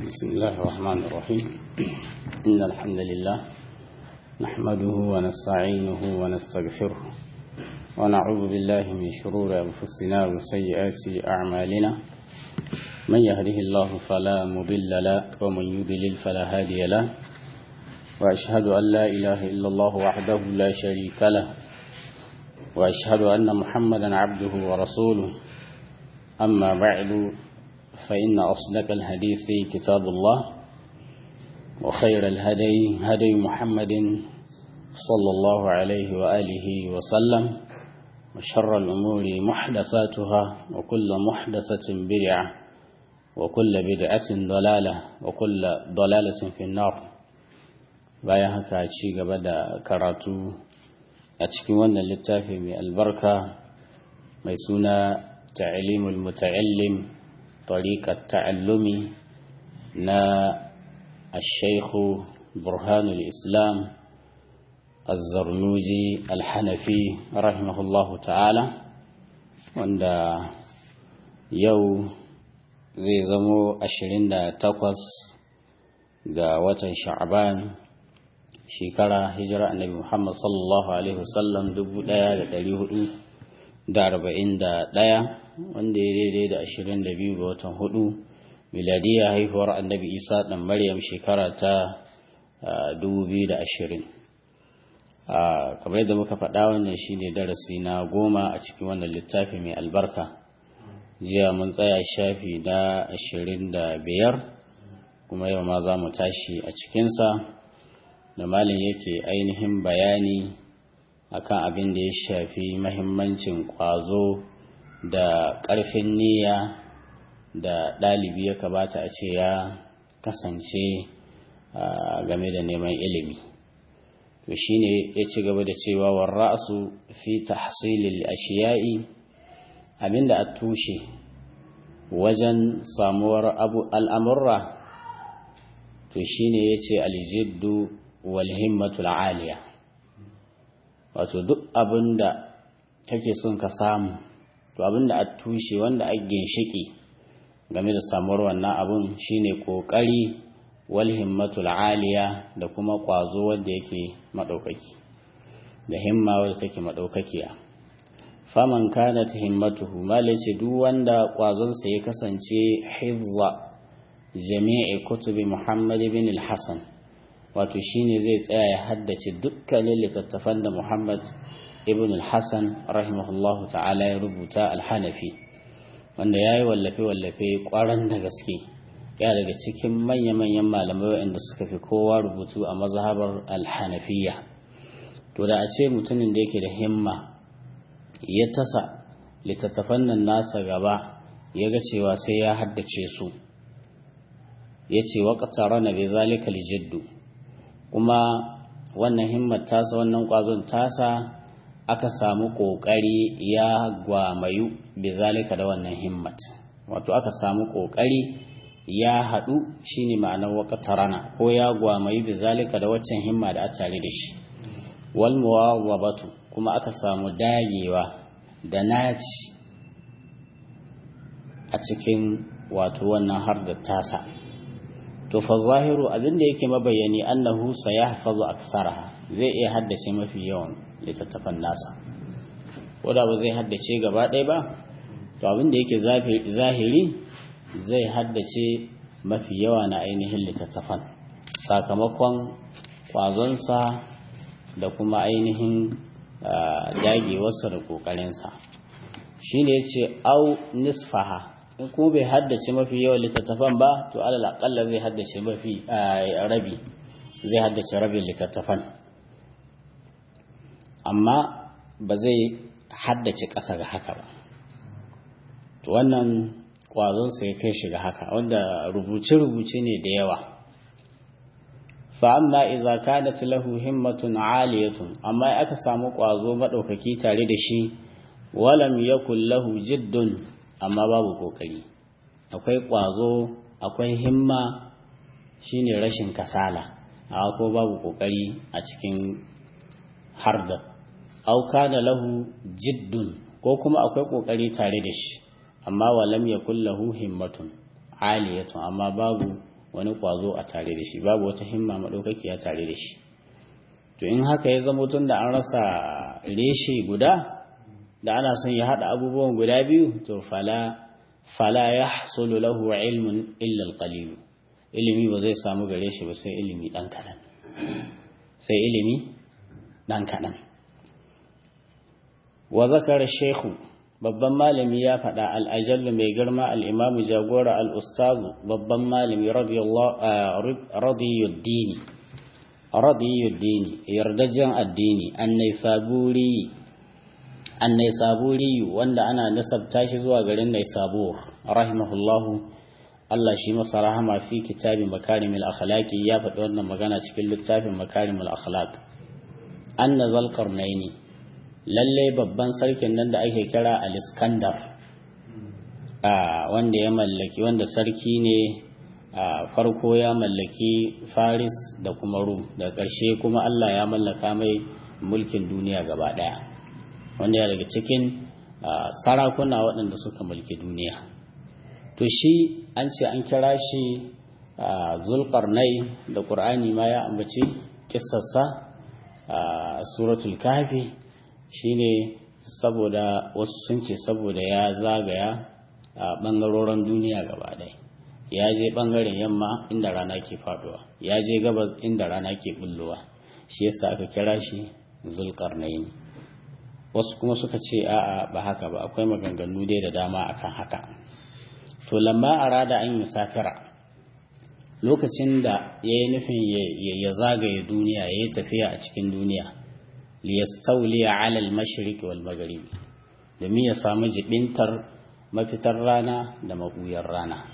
بسم الله الرحمن الرحيم إن الحمد لله نحمده ونستعينه ونستغفره ونعوذ بالله من شرور أنفسنا وسيئات أعمالنا من يهده الله فلا مضل له ومن يضلل فلا هادي له وأشهد أن لا إله إلا الله وحده لا شريك له وأشهد أن محمدا عبده ورسوله أما بعد فإن أصدق الحديث كتاب الله وخير الهدي هدي محمد صلى الله عليه وآله وسلم وشر الأمور محدثاتها وكل محدثة بدعة وكل بدعة ضلالة وكل ضلالة في النار bayan haka ci gaba da karatu a cikin wannan littafi mai albarka mai suna ta'limul muta'allim tariqat ta'allumi na الشيخ برهان الإسلام الزرنوجي الحنفي رحمه الله تعالى وعند يو zai zamo ashirin da takwas ga watan sha'aban shekara hijira annabi Muhammad sallallahu Alaihi wasallam dubu ɗaya da ɗari hudu da arba'in da ɗaya wanda ya daidai da ashirin da biyu ga watan hudu miladiya haihuwar annabi isa ɗan maryam shekara ta dubu biyu da ashirin kamar yadda muka faɗa wannan shine darasi na goma a cikin wannan littafi mai albarka jiya mun tsaya shafi na ashirin da biyar kuma yau ma za mu tashi a cikinsa da malin yake ainihin bayani akan abin da ya shafi mahimmancin ƙwazo da ƙarfin niyya da ɗalibi ya kamata a ce ya kasance game da neman ilimi to shine ya ci gaba da cewa warra'su fi tahsilil ashiya'i abinda a tushe wajen samuwar al'amurra to shine ya ce aljiddu wal himmatul aliya wato duk abinda kake son ka samu to abinda a tushe wanda a ginshiki game da samuwar wannan abun shine kokari wal himmatul aliya da kuma kwazo wanda yake madaukaki da himma wanda take madaukakiya faman kanat himmatuhu malace duk wanda kwazon sa ya kasance hifza jami'i kutubi muhammad ibn al-hasan wato shine zai tsaya ya haddace dukkanin littattafan da muhammad ibn al-hasan rahimahullahu ta'ala ya rubuta al-hanafi wanda ya yi wallafe-wallafe kwaran da gaske ya daga cikin manya-manyan malamai waɗanda suka fi kowa rubutu a mazhabar alhanafiya to da a ce mutumin da yake da himma ya tasa littattafan nan nasa gaba ya ga cewa sai ya haddace su ya ce waƙatara na bai zalika lijiddu kuma wannan himmar tasa wannan ƙwazon tasa aka samu ƙoƙari ya gwamayu bizalika da wannan himmat wato aka samu ƙoƙari ya haɗu shine ma'anar waqtarana ko ya gwamayu bizalika da waccan himma da a tare da shi wal muwawabatu kuma aka samu dagewa da naci a cikin wato wannan har da tasa to fa zahiru abinda yake mabayani annahu sayahfazu aktsaraha zai iya haddace mafi yawan littattafan nasa wadda ba zai haddace gaba ɗaya ba to abin da yake zahiri zai haddace mafi yawa na ainihin littattafan sakamakon kwazonsa da kuma ainihin dagewarsa da ƙoƙarinsa shi ne ce au nisfaha in kuma bai haddace mafi yawan littattafan ba to alal aƙalla zai haddace mafi rabi zai haddace rabin littattafan amma ba zai haddace ƙasa ga haka ba to wannan ƙwazonsa ya kai shi ga haka wanda rubuce-rubuce ne da yawa fa'amma iza kanat lahu himmatun aliyatun amma aka samu ƙwazo maɗaukaki tare da shi walam yakul lahu jiddun amma babu ƙoƙari akwai ƙwazo akwai himma shine rashin kasala amma ko babu ƙoƙari a cikin harda au kana lahu jiddun ko kuma akwai kokari tare da shi amma walam yakul lahu himmatun aliyatun amma babu wani kwazo a tare da shi babu wata himma madaukakiya tare da shi to in haka ya zama tun da an rasa reshe guda da ana son ya hada abubuwan guda biyu to fala fala yahsulu lahu ilmun illa alqalil ilimi ba zai samu gare shi ba sai ilimi dan kadan sai ilimi dan kadan wa zakara shaykhu babban malami ya faɗa al'ajallu mai girma al'imamu jagora al'ustazu babban malami radiyuddini radiyuddini yardajen addini annai saburi annai saburi wanda ana nasabta shi zuwa garin nai sabur rahimahullahu Allah shi masa rahama fi kitabi makarimul akhlaqi ya faɗi wannan magana cikin littafin makarimul akhlaq anna zalqarnaini lalle babban sarkin nan da ake kira al-iskandar wanda ya mallaki wanda sarki ne farko ya mallaki faris da kuma rum da ƙarshe kuma allah ya mallaka mai mulkin duniya gaba ɗaya wanda ya daga cikin sarakuna waɗanda suka mulki duniya to shi an ce an kira shi zulkarnai da ƙur'ani ma ya ambaci kissarsa a suratul kafi shine saboda wasu sun ce saboda ya zagaya a ɓangarorin duniya gaba ɗaya ya je ɓangaren yamma inda rana ke faduwa ya je gabas inda rana ke bullowa shi yasa aka kira shi zulkarnaini wasu kuma suka ce a'a ba haka ba akwai maganganu dai da dama akan haka to lamma arada an yi safira lokacin da ya yi nufin ya zagaye duniya ya yi tafiya a cikin duniya liyastauliya ala al-mashriq wal maghrib domin ya samu jibintar mafitar rana da mabuyar rana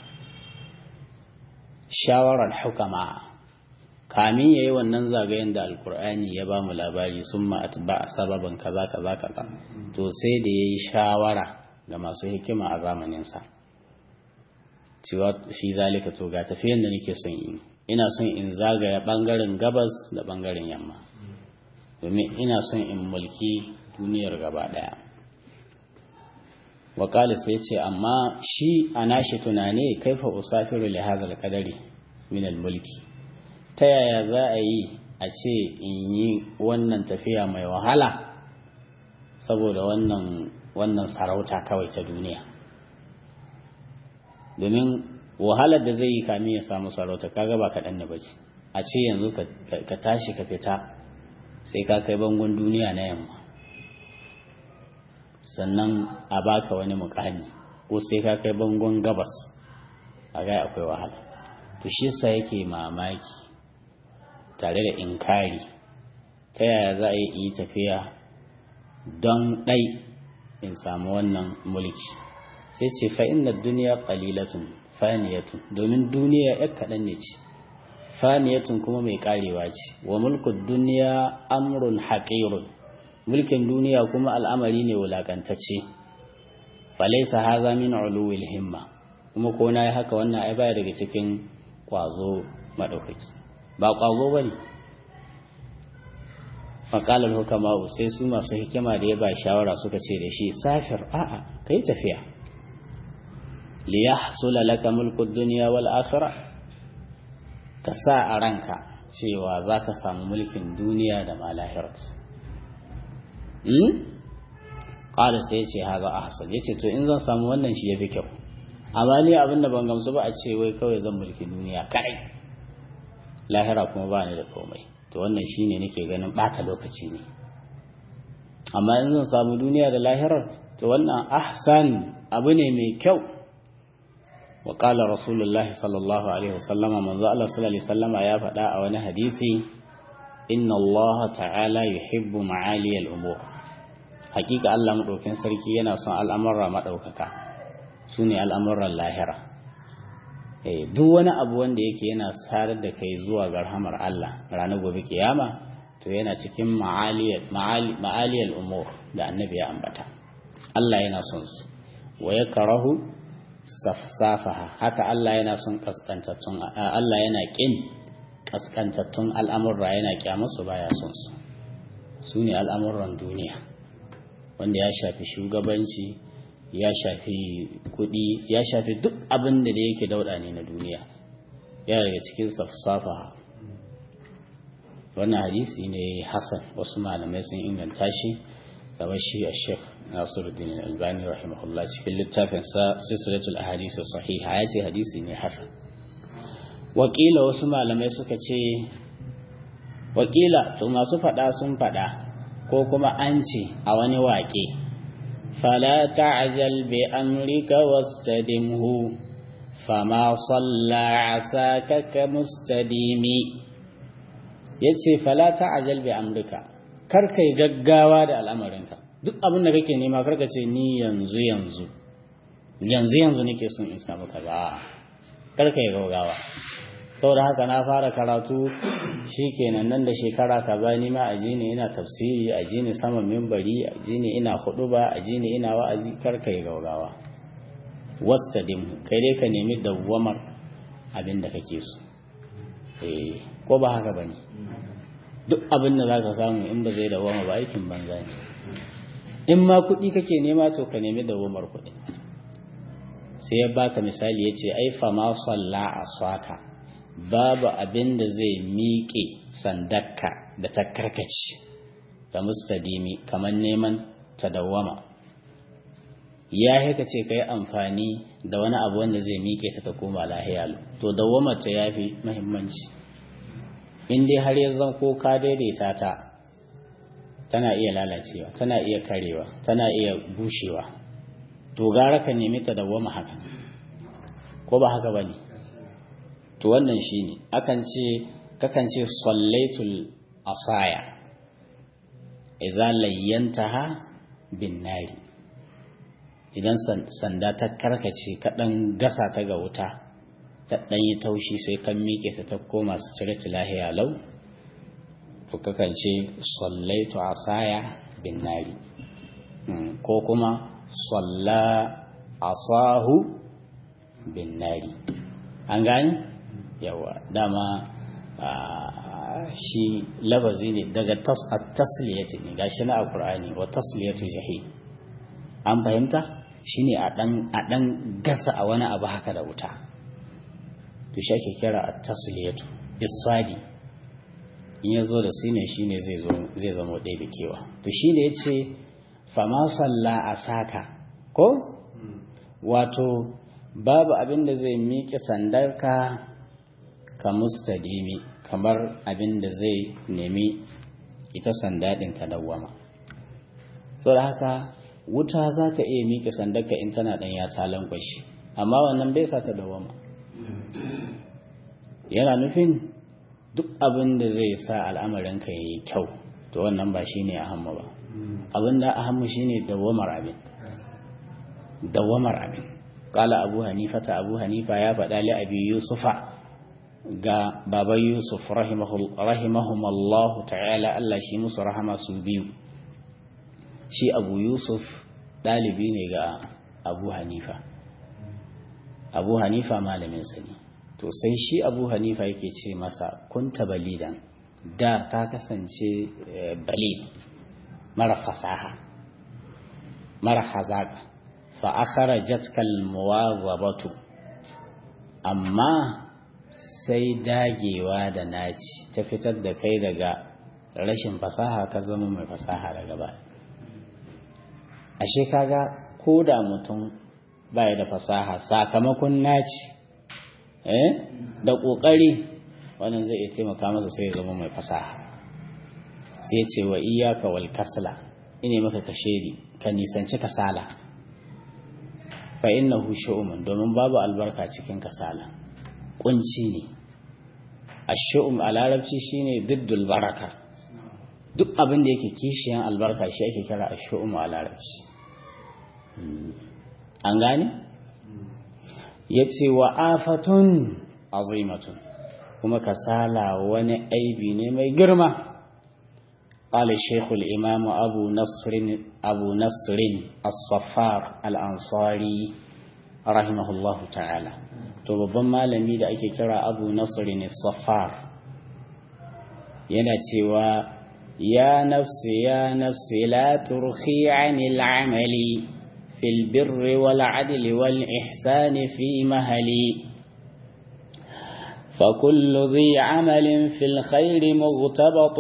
shawarar hukama kamin yayi wannan zagayen da alkur'ani ya ba mu labari summa atba sababan kaza kaza kaza to sai da yayi shawara ga masu hikima a zamanin sa cewa fi zalika to ga tafiyan da nake son yi ina son in zagaya bangaren gabas da bangaren yamma domin ina son in mulki duniyar gaba daya wakali sai ce amma shi a nashi tunane kaifa usafiru li hazal kadari min mulki ta yaya za a yi a ce in yi wannan tafiya mai wahala saboda wannan wannan sarauta kawai ta duniya domin wahalar da zai yi kamin ya samu sarauta kaga ba kaɗan ne bace a ce yanzu ka tashi ka fita sai ka kai bangon duniya na yamma sannan a baka wani mukami ko sai ka kai bangon gabas a gai akwai wahala to shi yasa yake mamaki tare da inkari ta yaya za a yi tafiya don ɗai in samu wannan mulki sai ce fa'in duniya ƙalilatun faniyatun domin duniya ya kaɗan ne ce faniyatun kuma mai ƙarewa ce wa mulkin duniya amrun haƙirun mulkin duniya kuma al'amari ne wulakantacce falaisa haza min uluwil himma kuma ko na yi haka wannan ai baya daga cikin kwazo maɗaukaki ba kwazo ba ne faƙalar hukama'u sai su masu hikima da ya ba shawara suka ce da shi safir a'a kai tafiya liya hasula laka mulkud duniya wal akhirah ka sa a ranka cewa za ka samu mulkin duniya da ma lahirat ƙala sai ya ce haza a hasan ya ce to in zan samu wannan shi ya fi kyau amma ni abin da ban gamsu ba a ce wai kawai zan mulki duniya kadai lahira kuma ba ni da komai to wannan shi ne nake ganin ɓata lokaci ne amma in zan samu duniya da lahirar to wannan ahsan abu ne mai kyau wa qala rasulullahi sallallahu alaihi wasallama manzo Allah sallallahu alaihi wasallama ya faɗa a wani hadisi inna Allah ta'ala yuhibbu ma'aliyal umur hakika Allah madaukin sarki yana son al'amurra madaukaka sune al'amuran lahira eh duk wani abu wanda yake yana sarar da kai zuwa ga rahamar Allah ranar gobe kiyama to yana cikin ma'aliyal ma'aliyal umur da annabi ya ambata Allah yana son su wa yakrahu safsafaha haka Allah yana son kaskantattun Allah yana kin kaskantattun al'amurra yana kyamarsu baya son su su ne al'amuran duniya wanda ya shafi shugabanci ya shafi kuɗi ya shafi duk abin da yake dauɗa ne na duniya yana daga cikin safsafa wannan hadisi ne hasan wasu malamai sun inganta shi kamar shi a sheikh nasiruddin albani rahimahullah cikin littafinsa silsilatul ahadisi sahiha ya ce hadisi ne hasan wakila wasu malamai suka ce wakila to masu fada sun fada ko kuma an ce a wani waƙe fala ta'jal bi amrika wastadimhu fama salla asaka ka mustadimi yace fala ta'jal bi amrika kar kai gaggawa da al'amarinka duk abin da kake nema kar ka ce ni yanzu yanzu yanzu yanzu nake son in samu kaza kar kai gaggawa saboda haka na fara karatu shikenan nan da shekara kaza ni ma aji ne ina tafsiri aji ne sama minbari aji ne ina huduba aji ne ina wa'azi kar kai gaggawa wastadim kai dai ka nemi dawwamar abin da kake so eh ko ba haka bane duk abin da zaka samu in ba zai dawwama ba aikin banza ne in ma kuɗi kake nema to ka nemi dawwamar kuɗi sai ya baka misali ya ce ai fa ma salla asaka babu abin da zai miƙe sandakka da ta karkace ga mustadimi kamar neman ta dawwama ya haka ce ka yi amfani da wani abu wanda zai miƙe ta ta koma lahiya to dawwama ta ya fi mahimmanci in dai har ya zan ko ka daidaita ta tana iya lalacewa tana iya karewa tana iya bushewa to gara ka nemi ta dawwama haka ko ba haka ba ne to wannan shi ne akan ce kakan ce sallaitul asaya iza layyantaha bin nari idan sanda ta karkace kaɗan gasa ta ga wuta ta ɗan yi taushi sai kan miƙe ta ta koma su cire lahiya lau to kakan ce sallaitu asaya bin nari ko kuma salla asahu bin nari an gani yawa dama shi lafazi ne daga tasliyati ne gashi na alkur'ani wa tasliyatu jahi an fahimta shine a dan a dan gasa a wani abu haka da wuta to shi ake kira at-tasliyatu isfadi in yazo da sine shine zai zo zai zama ɗaya da kewa to shine yace fama salla asaka ko wato babu abin da zai miƙe sandarka ka mustadimi kamar abin da zai nemi ita sanda ɗin ka dawwama saboda haka wuta za ta iya miƙe sandarka in tana ɗan ya talan kwashi amma wannan bai sa ta dawwama yana nufin duk abin da zai sa al'amarinka ya yi kyau to wannan ba shi ne a hamma ba abin da a hamma shi ne dawwamar abin dawwamar abin kala abu hanifata abu hanifa ya faɗa li abi yusufa ga baban yusuf rahimahumallahu ta'ala Allah shi musu rahama su biyu shi abu yusuf ɗalibi ne ga abu hanifa abu hanifa malaminsa ne to sai shi abu hanifa yake ce masa kunta balidan da ka kasance balid mara fasaha mara hazaka fa akharajatka almuwazabatu amma sai dagewa da naci ta fitar da kai daga rashin fasaha ka zama mai fasaha daga ba ashe kaga ko da mutum baya da fasaha sakamakon naci eh da kokari wannan zai iya taimaka masa sai ya zama mai fasaha sai ce wa iyyaka wal kasla ine maka kashedi ka nisanci kasala fa innahu shu'umun domin babu albarka cikin kasala kunci ne ash-shu'um a larabci shine diddul baraka duk abin da yake kishiyan albarka shi ake kira ash-shu'um a larabci an gane yace wa afatun azimatun kuma kasala wani aibi ne mai girma قال الشيخ الإمام أبو نصر أبو نصر الصفار الأنصاري رحمه الله تعالى to babban malami da ake kira abu nasirin safar yana cewa ya nafsi ya nafsi la turhi anil amali fil birri wal adli wal ihsani fi mahali فكل ذي عمل في الخير مغتبط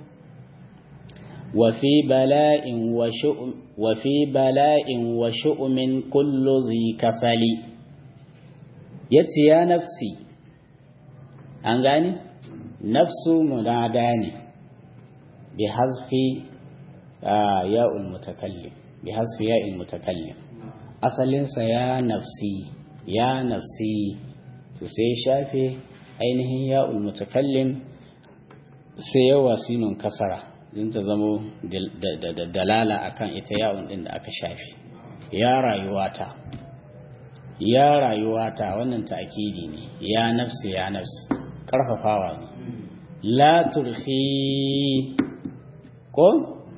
وفي بلاء وشؤم وفي بلاء وشؤم كل ذي كسل يتي يا نفسي أنغاني نفس مناداني بحذف آه ياء المتكلم بحذف ياء المتكلم أصل يا نفسي يا نفسي تسي شافي ainihin ya'ul mutakallim sai yawa sinun kasara din ta zamo da dalala akan ita ya'un din da aka shafi ya rayuwata ya rayuwata wannan ta'kidi ne ya nafsi ya nafsi karfafawa ne la turhi ko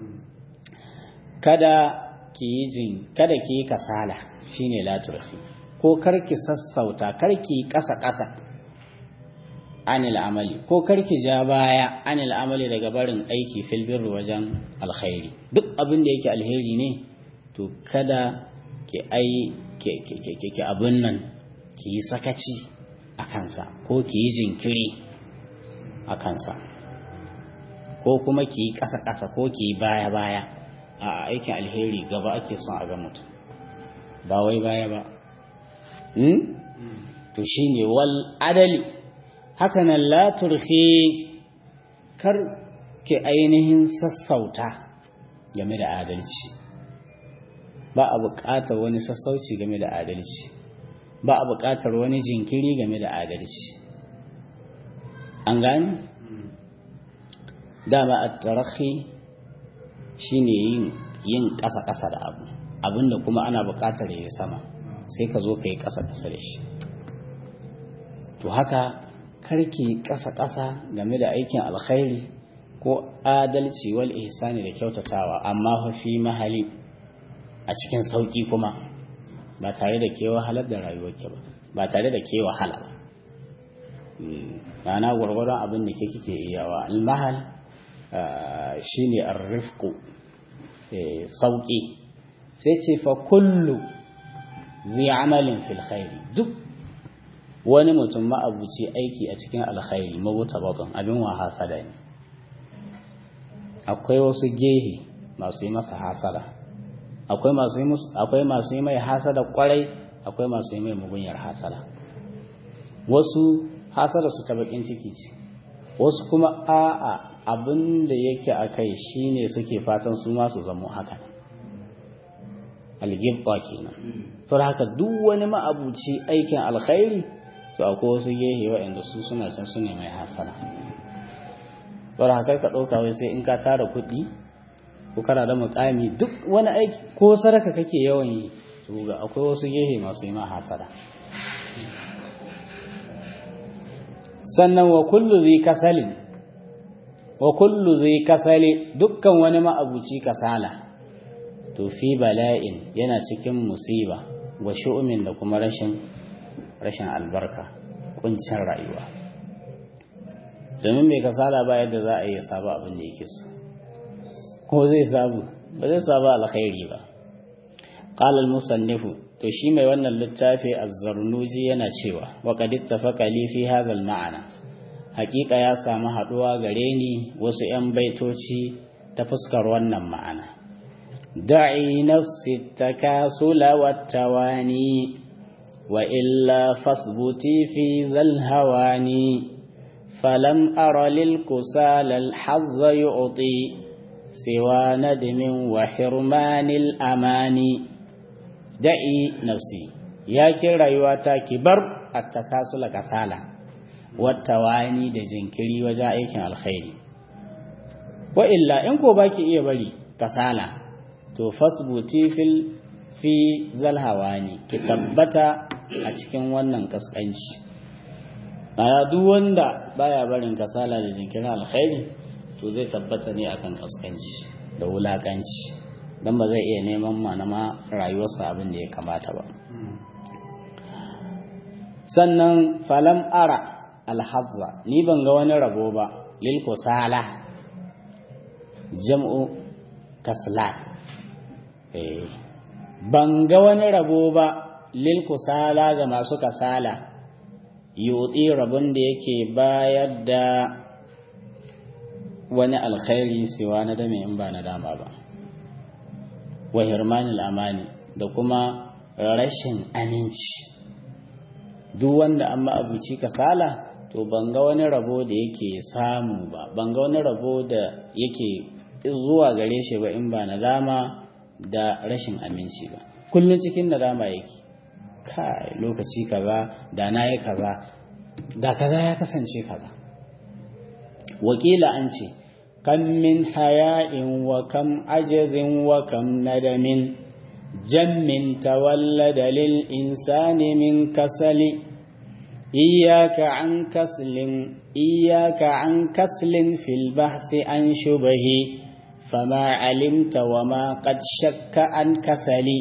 kada ki yi jin kada ki yi kasala shine la turhi ko karki sassauta karki kasa kasa anil amali ko karki ja baya anil amali daga barin aiki fil birri wajen alkhairi duk abin da yake alheri ne to kada ki ai ki abin nan ki yi sakaci a kansa ko ki yi jinkiri a kansa ko kuma ki yi ƙasa-ƙasa ko ki yi baya-baya a aikin alheri gaba ake son a ga mutum ba wai baya ba to shine wal adali hakanan la turhi kar ki ainihin sassauta game da adalci ba a buƙatar wani sassauci game da adalci ba a buƙatar wani jinkiri game da adalci an gani dama a tarahi shine yin yin ƙasa-ƙasa da abu abinda kuma ana buƙatar ya sama sai ka zo ka yi ƙasa-ƙasa da shi to haka karki ƙasa-ƙasa game da aikin alkhairi ko adalci wal ihsani da kyautatawa amma fa fi mahali a cikin sauƙi kuma ba tare da ke wahalar da rayuwarki ba ba tare da ke wahala ba ma'ana gwargwadon abin da ke kike iyawa almahal shine arrifqu sauƙi sai ce fa kullu zai amalin fil khairi duk wani mutum ma'abuci aiki a cikin alkhairi mabuta babban abin wa hasada ne akwai wasu gehe masu yi masa hasada akwai masu yi akwai masu yi mai hasada kwarai akwai masu yi mai mugunyar hasada wasu hasada su ta bakin ciki ce wasu kuma a'a abin da yake a kai shine suke fatan su ma su zamo haka algibta kenan to haka duk wani ma'abuci aikin alkhairi to akwai wasu gehe waɗanda su suna can su ne mai hasana bar haka ka ɗauka wai sai in ka tara kuɗi ko kana da mukami duk wani aiki ko saraka kake yawan yi to ga akwai wasu gehe masu yi ma hasada sannan wa kullu zai kasalin wa kullu zai kasali dukkan wani ma'abuci kasala to fi bala'in yana cikin musiba wa shu'umin da kuma rashin rashin albarka kuncin rayuwa domin mai kasala ba yadda za a yi saba abin da yake so ko zai sabu ba zai saba alkhairi ba qala al-musannifu to shi mai wannan littafi az-zarnuji yana cewa wa qad ittafaqa li fi hadha al-ma'ana haqiqa ya samu haduwa gare ni wasu yan baitoci ta fuskar wannan ma'ana da'i nafsi takasula wat-tawani وإلا فاثبتي في ذا الهوان فلم أر للكسال الحظ يعطي سوى ندم وحرمان الأمان دعي نفسي يا كرايواتا كبر التكاسل كسالة والتواني da jinkiri wajen aikin alkhairi wa illa in ko baki iya bari kasala to fasbuti fil fi zalhawani ki tabbata a cikin wannan kaskanci a duk wanda baya barin kasala da jinkirin alkhairi to zai tabbata ne akan kaskanci da wulakanci don ba zai iya neman manama rayuwarsa abin da ya kamata ba sannan falam ara alhazza ni ban ga wani rabo ba lil kusala jam'u kasla eh ban ga wani rabo ba lil kusala ga masu kasala yotsi rabon da yake bayar da wani alkhairi siwa na dame in ba na dama ba wa hirmanil amani da kuma rashin aminci duk wanda an ma'abuci kasala to ban ga wani rabo da yake samu ba ban ga wani rabo da yake zuwa gare shi ba in ba nadama da rashin aminci ba kullum cikin nadama yake kai lokaci kaza da na yi kaza da kaza ya kasance kaza wakila an ce kam min haya'in wa kam ajazin wa kam nadamin jammin tawallada lil insani min kasali إياك عن كسل إياك عن كسل في البحث عن شبه فما علمت وما قد شك عن كسل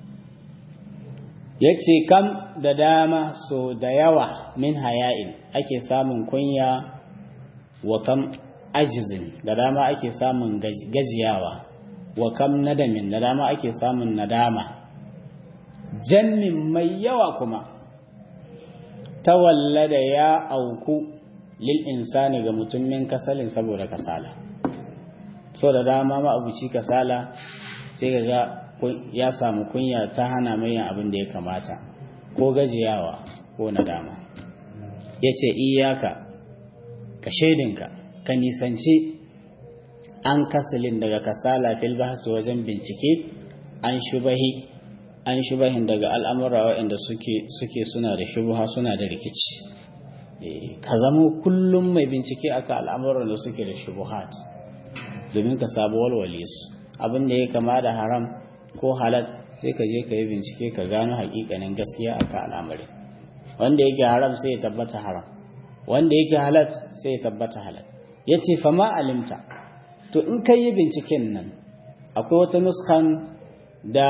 yace kam da dama so da yawa min haya'in ake samun kunya wa kam ajizin da dama ake samun gajiyawa wa kam nadamin da dama ake samun nadama jannin mai yawa kuma tawallada ya auku lil insani ga mutumin kasalin saboda kasala so da dama ma abuci kasala sai ga ya samu kunya ta hana mai yin abin da ya kamata ko gajiyawa ko nadama ya ce iyaka ka shaidinka ka nisanci an kasalin daga kasala fil bahsu wajen bincike an shubahi an shubahin daga al'amura waɗanda suke suna da shubuha suna da rikici ka zama kullum mai bincike aka al'amuran da suke da shubuhat domin ka sabu walwale su abin da ya kama da haram ko halat sai ka je ka yi bincike ka gano hakikanin gaskiya aka al'amarin wanda yake haram sai ya tabbata haram wanda yake halat sai ya tabbata halat ya ce fama alimta to in ka yi binciken nan akwai wata nuskan da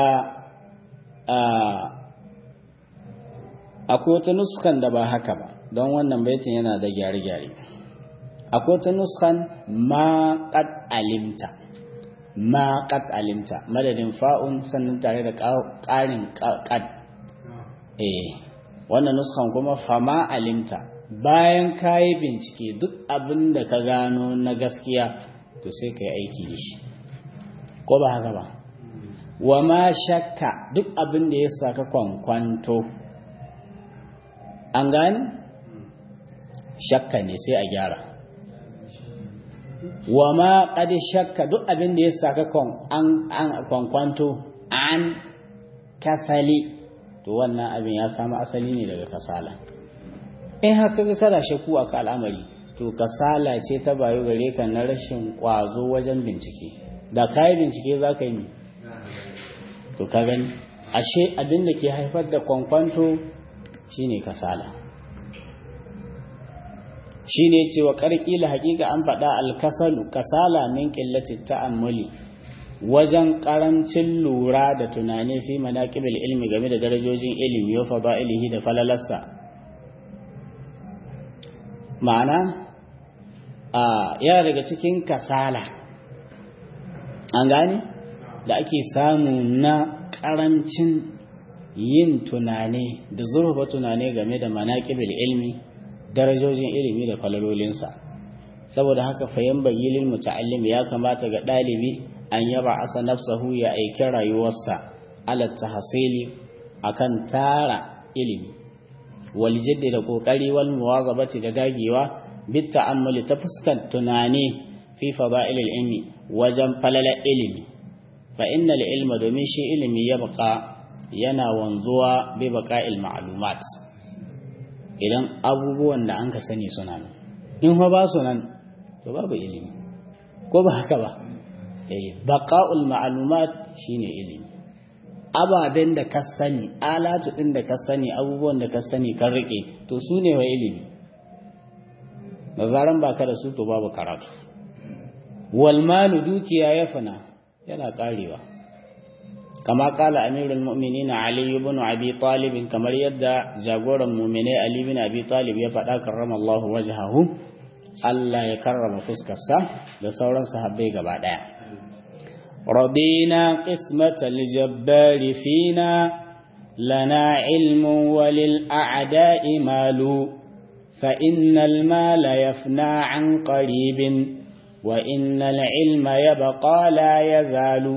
akwai wata nuskan da ba haka ba don wannan baitin yana da gyare-gyare akwai wata nuskan ma qad alimta ma qad alimta madadin fa'un sannan tare da ƙarin qad eh wannan nuskan kuma fama alimta bayan kayi bincike duk abin da ka gano na gaskiya to sai ka yi aiki da shi ko ba haka ba wa ma shakka duk abin da ya saka kwankwanto an gani shakka ne sai a gyara wa ma ƙadi shakka duk abin da ya saka kwankwanto an kasali to wannan abin ya samu asali ne daga kasala in haka ga kada shakku a ka al'amari to kasala ce ta bayo gare ka na rashin ƙwazo wajen bincike da kayi bincike za ka yi to ka gani ashe abin da ke haifar da kwankwanto shine kasala shine cewa karkila hakika an faɗa alkasalu kasala min qillati ta'ammuli wajen karancin lura da tunani fi manaqibil ilmi game da darajojin ilimi wa fada'ilihi da falalarsa ma'ana a yana daga cikin kasala an gane da ake samu na ƙarancin yin tunani da zurfa tunani game da manaƙibil ilmi darajojin ilimi da falalolinsa saboda haka fayan bagilin muta'allim ya kamata ga ɗalibi an yaba asa nafsahu ya aiki rayuwarsa ala tahsili akan tara ilimi wal jiddi da kokari wal muwazabati da dagewa bit ta'ammuli ta fuskar tunani fi fada'ilil ilmi wajen falala ilimi fa innal ilma domin shi ilimi ya baka yana wanzuwa bi baqa'il ma'lumat idan abubuwan da an ka sani suna nan in fa ba su nan to babu ilimi ko ba haka ba eh baqa'ul ma'lumat shine ilimi ababen da ka sani alatu din da ka sani abubuwan da ka sani kan rike to su ne wa ilimi da zaran baka da su to babu karatu wal malu dukiya ya fana yana karewa kama kala amirul mu'minin ali ibn abi talib kamar yadda jagoran mu'mine ali ibn abi talib ya faɗa karramallahu wajhahu Allah ya karrama fuskarsa da sauran sahabbai gaba daya radina qismatal jabbar fina lana ilmun walil a'da'i malu فإن المال يفنى عن قريب وإن العلم يبقى لا يزال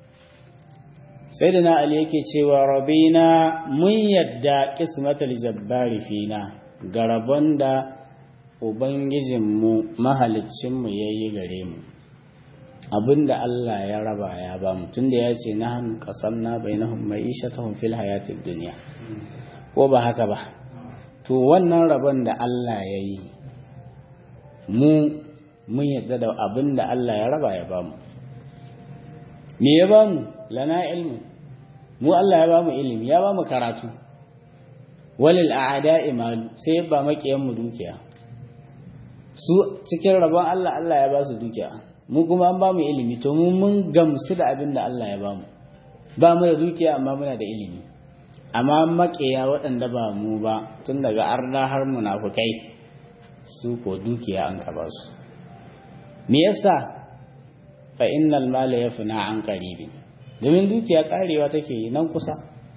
سيدنا علي yake cewa rabina mun yadda qismatul jabbari fina garabon da ubangijinmu mahaliccinmu yayi gare mu abinda Allah ya raba ya ba mu tunda ya ce na hannu qasamna bainahum ma'ishatahum fil hayatid dunya ko ba haka ba to wannan rabon da Allah ya yi mu mun yadda da abin da Allah ya raba ya bamu me ya bamu lana ilmu mu Allah ya bamu ilimi ya bamu karatu walil a'da imalu sai ba makiyan mu dukiya su cikin rabon Allah Allah ya ba su dukiya mu kuma an bamu ilimi to mu mun gamsu da abin da Allah ya bamu ba mu da dukiya amma muna da ilimi amma makiya waɗanda ba mu ba tun daga arna har munafukai su ko dukiya an kaba su me yasa fa innal mala yafna an qaribi domin dukiya karewa take nan kusa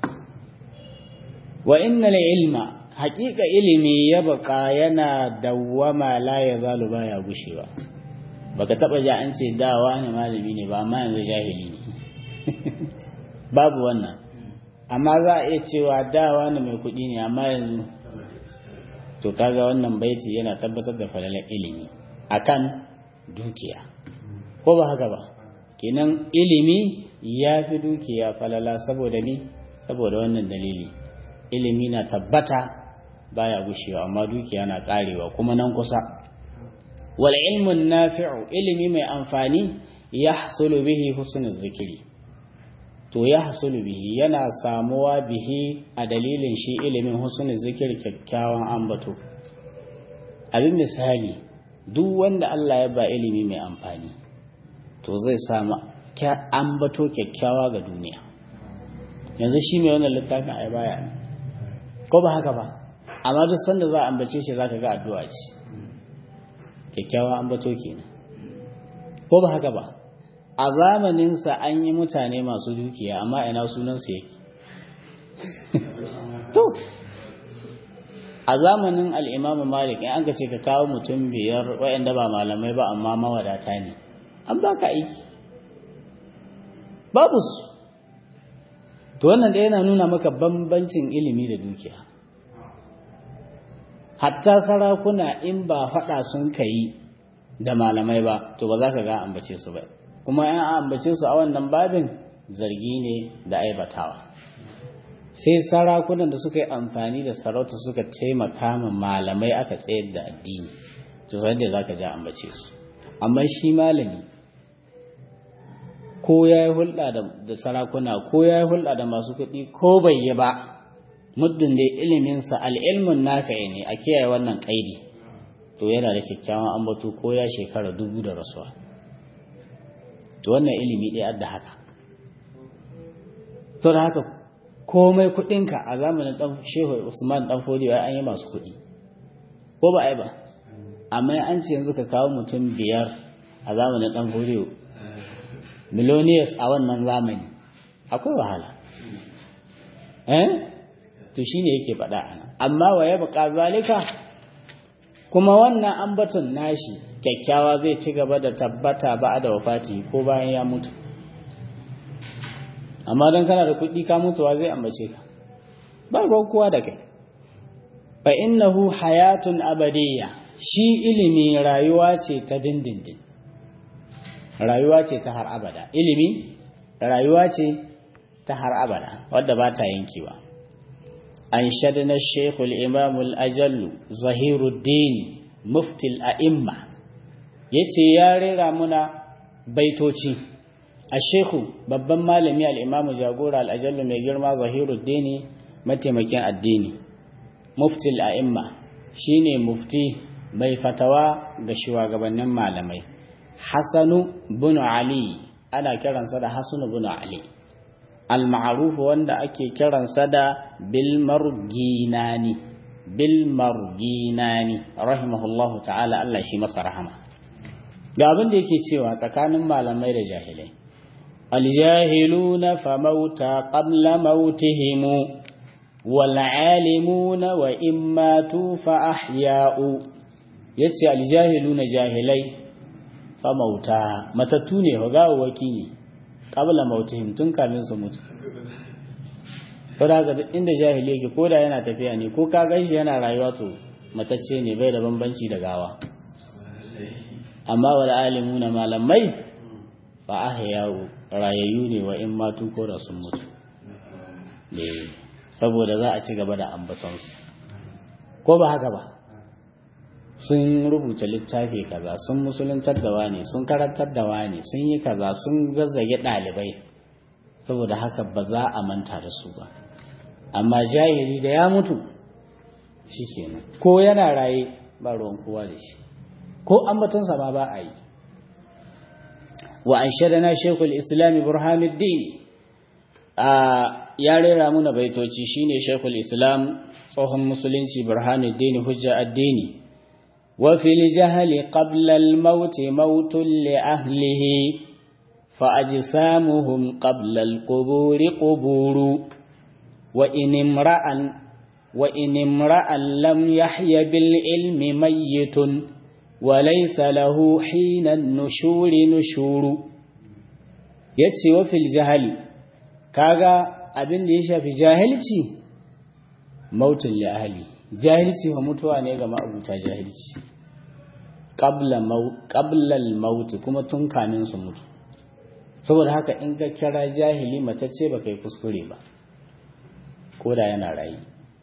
wa innal ilma haƙiƙa ilimi ya baka yana dawwama la yazalu baya gushewa baka taba ji an ce dawa ne malami ne ba amma yanzu jahili ne babu wannan amma za a iya cewa dawa ne mai kuɗi ne amma yanzu to kaga wannan baiti yana tabbatar da falalar ilimi akan dukiya ko ba haka ba kenan ilimi ya fi dukiya falala saboda ni saboda wannan dalili ilimi na tabbata baya gushewa amma dukiya na karewa kuma nan kusa wal ilmun nafi'u ilimi mai amfani yahsulu bihi husnul zikiri to ya hasulu bihi yana samuwa bihi a dalilin shi ilimin husnul zikir kyakkyawan ambato abin misali duk wanda Allah ya ba ilimi mai amfani to zai samu ambato kyakkyawa ga duniya yanzu shi mai wannan littafin ai baya ko ba haka ba amma duk sanda za a ambace shi zaka ga addu'a ce kyakkyawa ambato kenan ko ba haka ba a zamaninsa an yi mutane masu dukiya amma ina sunansu yake to a zamanin al'imamu malik in an ka ce ka kawo mutum biyar waɗanda ba malamai ba amma mawadata ne an ba ka aiki babu su to wannan da yana nuna maka bambancin ilimi da dukiya hatta sarakuna in ba faɗa sun kai da malamai ba to ba za ka ga ambace su ba kuma yan ambace su a wannan babin zargi ne da aibatawa sai sarakunan da suka yi amfani da sarauta suka taimaka ma malamai aka tsayar da addini to sai da zaka ja ambace su amma shi malami ko ya yi hulɗa da sarakuna ko ya yi hulɗa da masu kuɗi ko bai yi ba muddin da iliminsa al'ilmun nafi'i ne a kiyaye wannan ƙaidi to yana da kyakkyawan ambato ko ya shekara dubu da rasuwa to wannan ilimi ɗaya da haka to da haka komai kuɗinka a zamanin ɗan shehu usman ɗan fodiyo an yi masu kuɗi ko ba ai ba amma an ce yanzu ka kawo mutum biyar a zamanin ɗan fodiyo millionaires a wannan zamani akwai wahala eh to shine yake faɗa ana amma wa ya buƙa zalika kuma wannan ambaton nashi kyakkyawa zai ci gaba da tabbata ba da wafati ko bayan ya mutu amma don kana da kuɗi ka mutuwa zai ambace ka ba ruwan kowa da kai fa innahu hayatun abadiyya shi ilimi rayuwa ce ta dindindin rayuwa ce ta har abada ilimi rayuwa ce ta har abada wadda ba ta yankewa an shadna shekul imamul ajallu zahiruddin muftil a'imma yace ya rera muna baitoci a sheku babban malami al'imamu jagora al'ajallu mai girma zahiruddin mataimakin addini muftil a'imma shine mufti mai fatawa ga shugabannin malamai Hassanu bin Ali ana kiransa da Hassanu bin Ali al-ma'ruf wanda ake kiransa da bil marginani bil marginani rahimahullahu ta'ala Allah shi masa rahama ga abin da yake cewa tsakanin malamai da jahilai al-jahiluna fa mauta qabla mautihim wal alimuna wa imma tu fa ahya'u yace al jahiluna jahilai fa mauta matattu ne fa gawawaki ne qabla mautihim tun kamin su mutu ko da inda jahili yake ko da yana tafiya ne ko ka ganshi yana rayuwa to matacce ne bai da bambanci da gawa amma wal alimuna malamai fa ahya'u rayayyu ne wa in matu ko da sun mutu saboda za a ci gaba da ambatonsu ko ba haka ba sun rubuta littafi kaza sun musuluntar da wani sun karantar da wani sun yi kaza sun zazzage ɗalibai saboda haka ba za a manta da su ba amma jahili da ya mutu shi kenan ko yana raye ba ruwan kowa da shi ko ambatonsa ma ba a yi wa an shaɗana shekul islami burhanuddin a ya rera muna baitoci shine shekul islam tsohon musulunci burhanuddin hujja addini wa fil jahli qabla al maut mautun li ahlihi fa ajsamuhum qabla al qubur quburu wa in imra'an wa in imra'an lam yahya bil ilmi mayyitun wa laysa lahu hina an-nushuri nushuru yace wa fil jahli kaga abin da ya shafi jahilci mautun li ahli jahilci wa mutuwa ne ga ma'abuta jahilci qabla al-maut kuma tun kamin su mutu saboda haka in ka kira jahili mace ce baka yi kuskure ba ko da yana rayi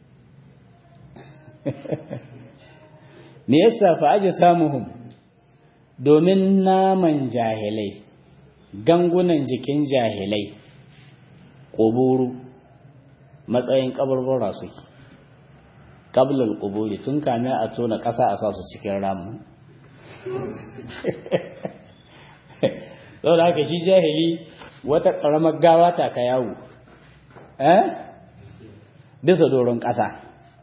me yasa fa aje samuhum domin naman jahilai gangunan jikin jahilai ƙuburu matsayin ƙabarbara suke ƙablal ƙuburi tun kame a tona ƙasa a sa su cikin ramu da haka shi jahili wata ƙaramar gawa ta ka yawo eh bisa doron ƙasa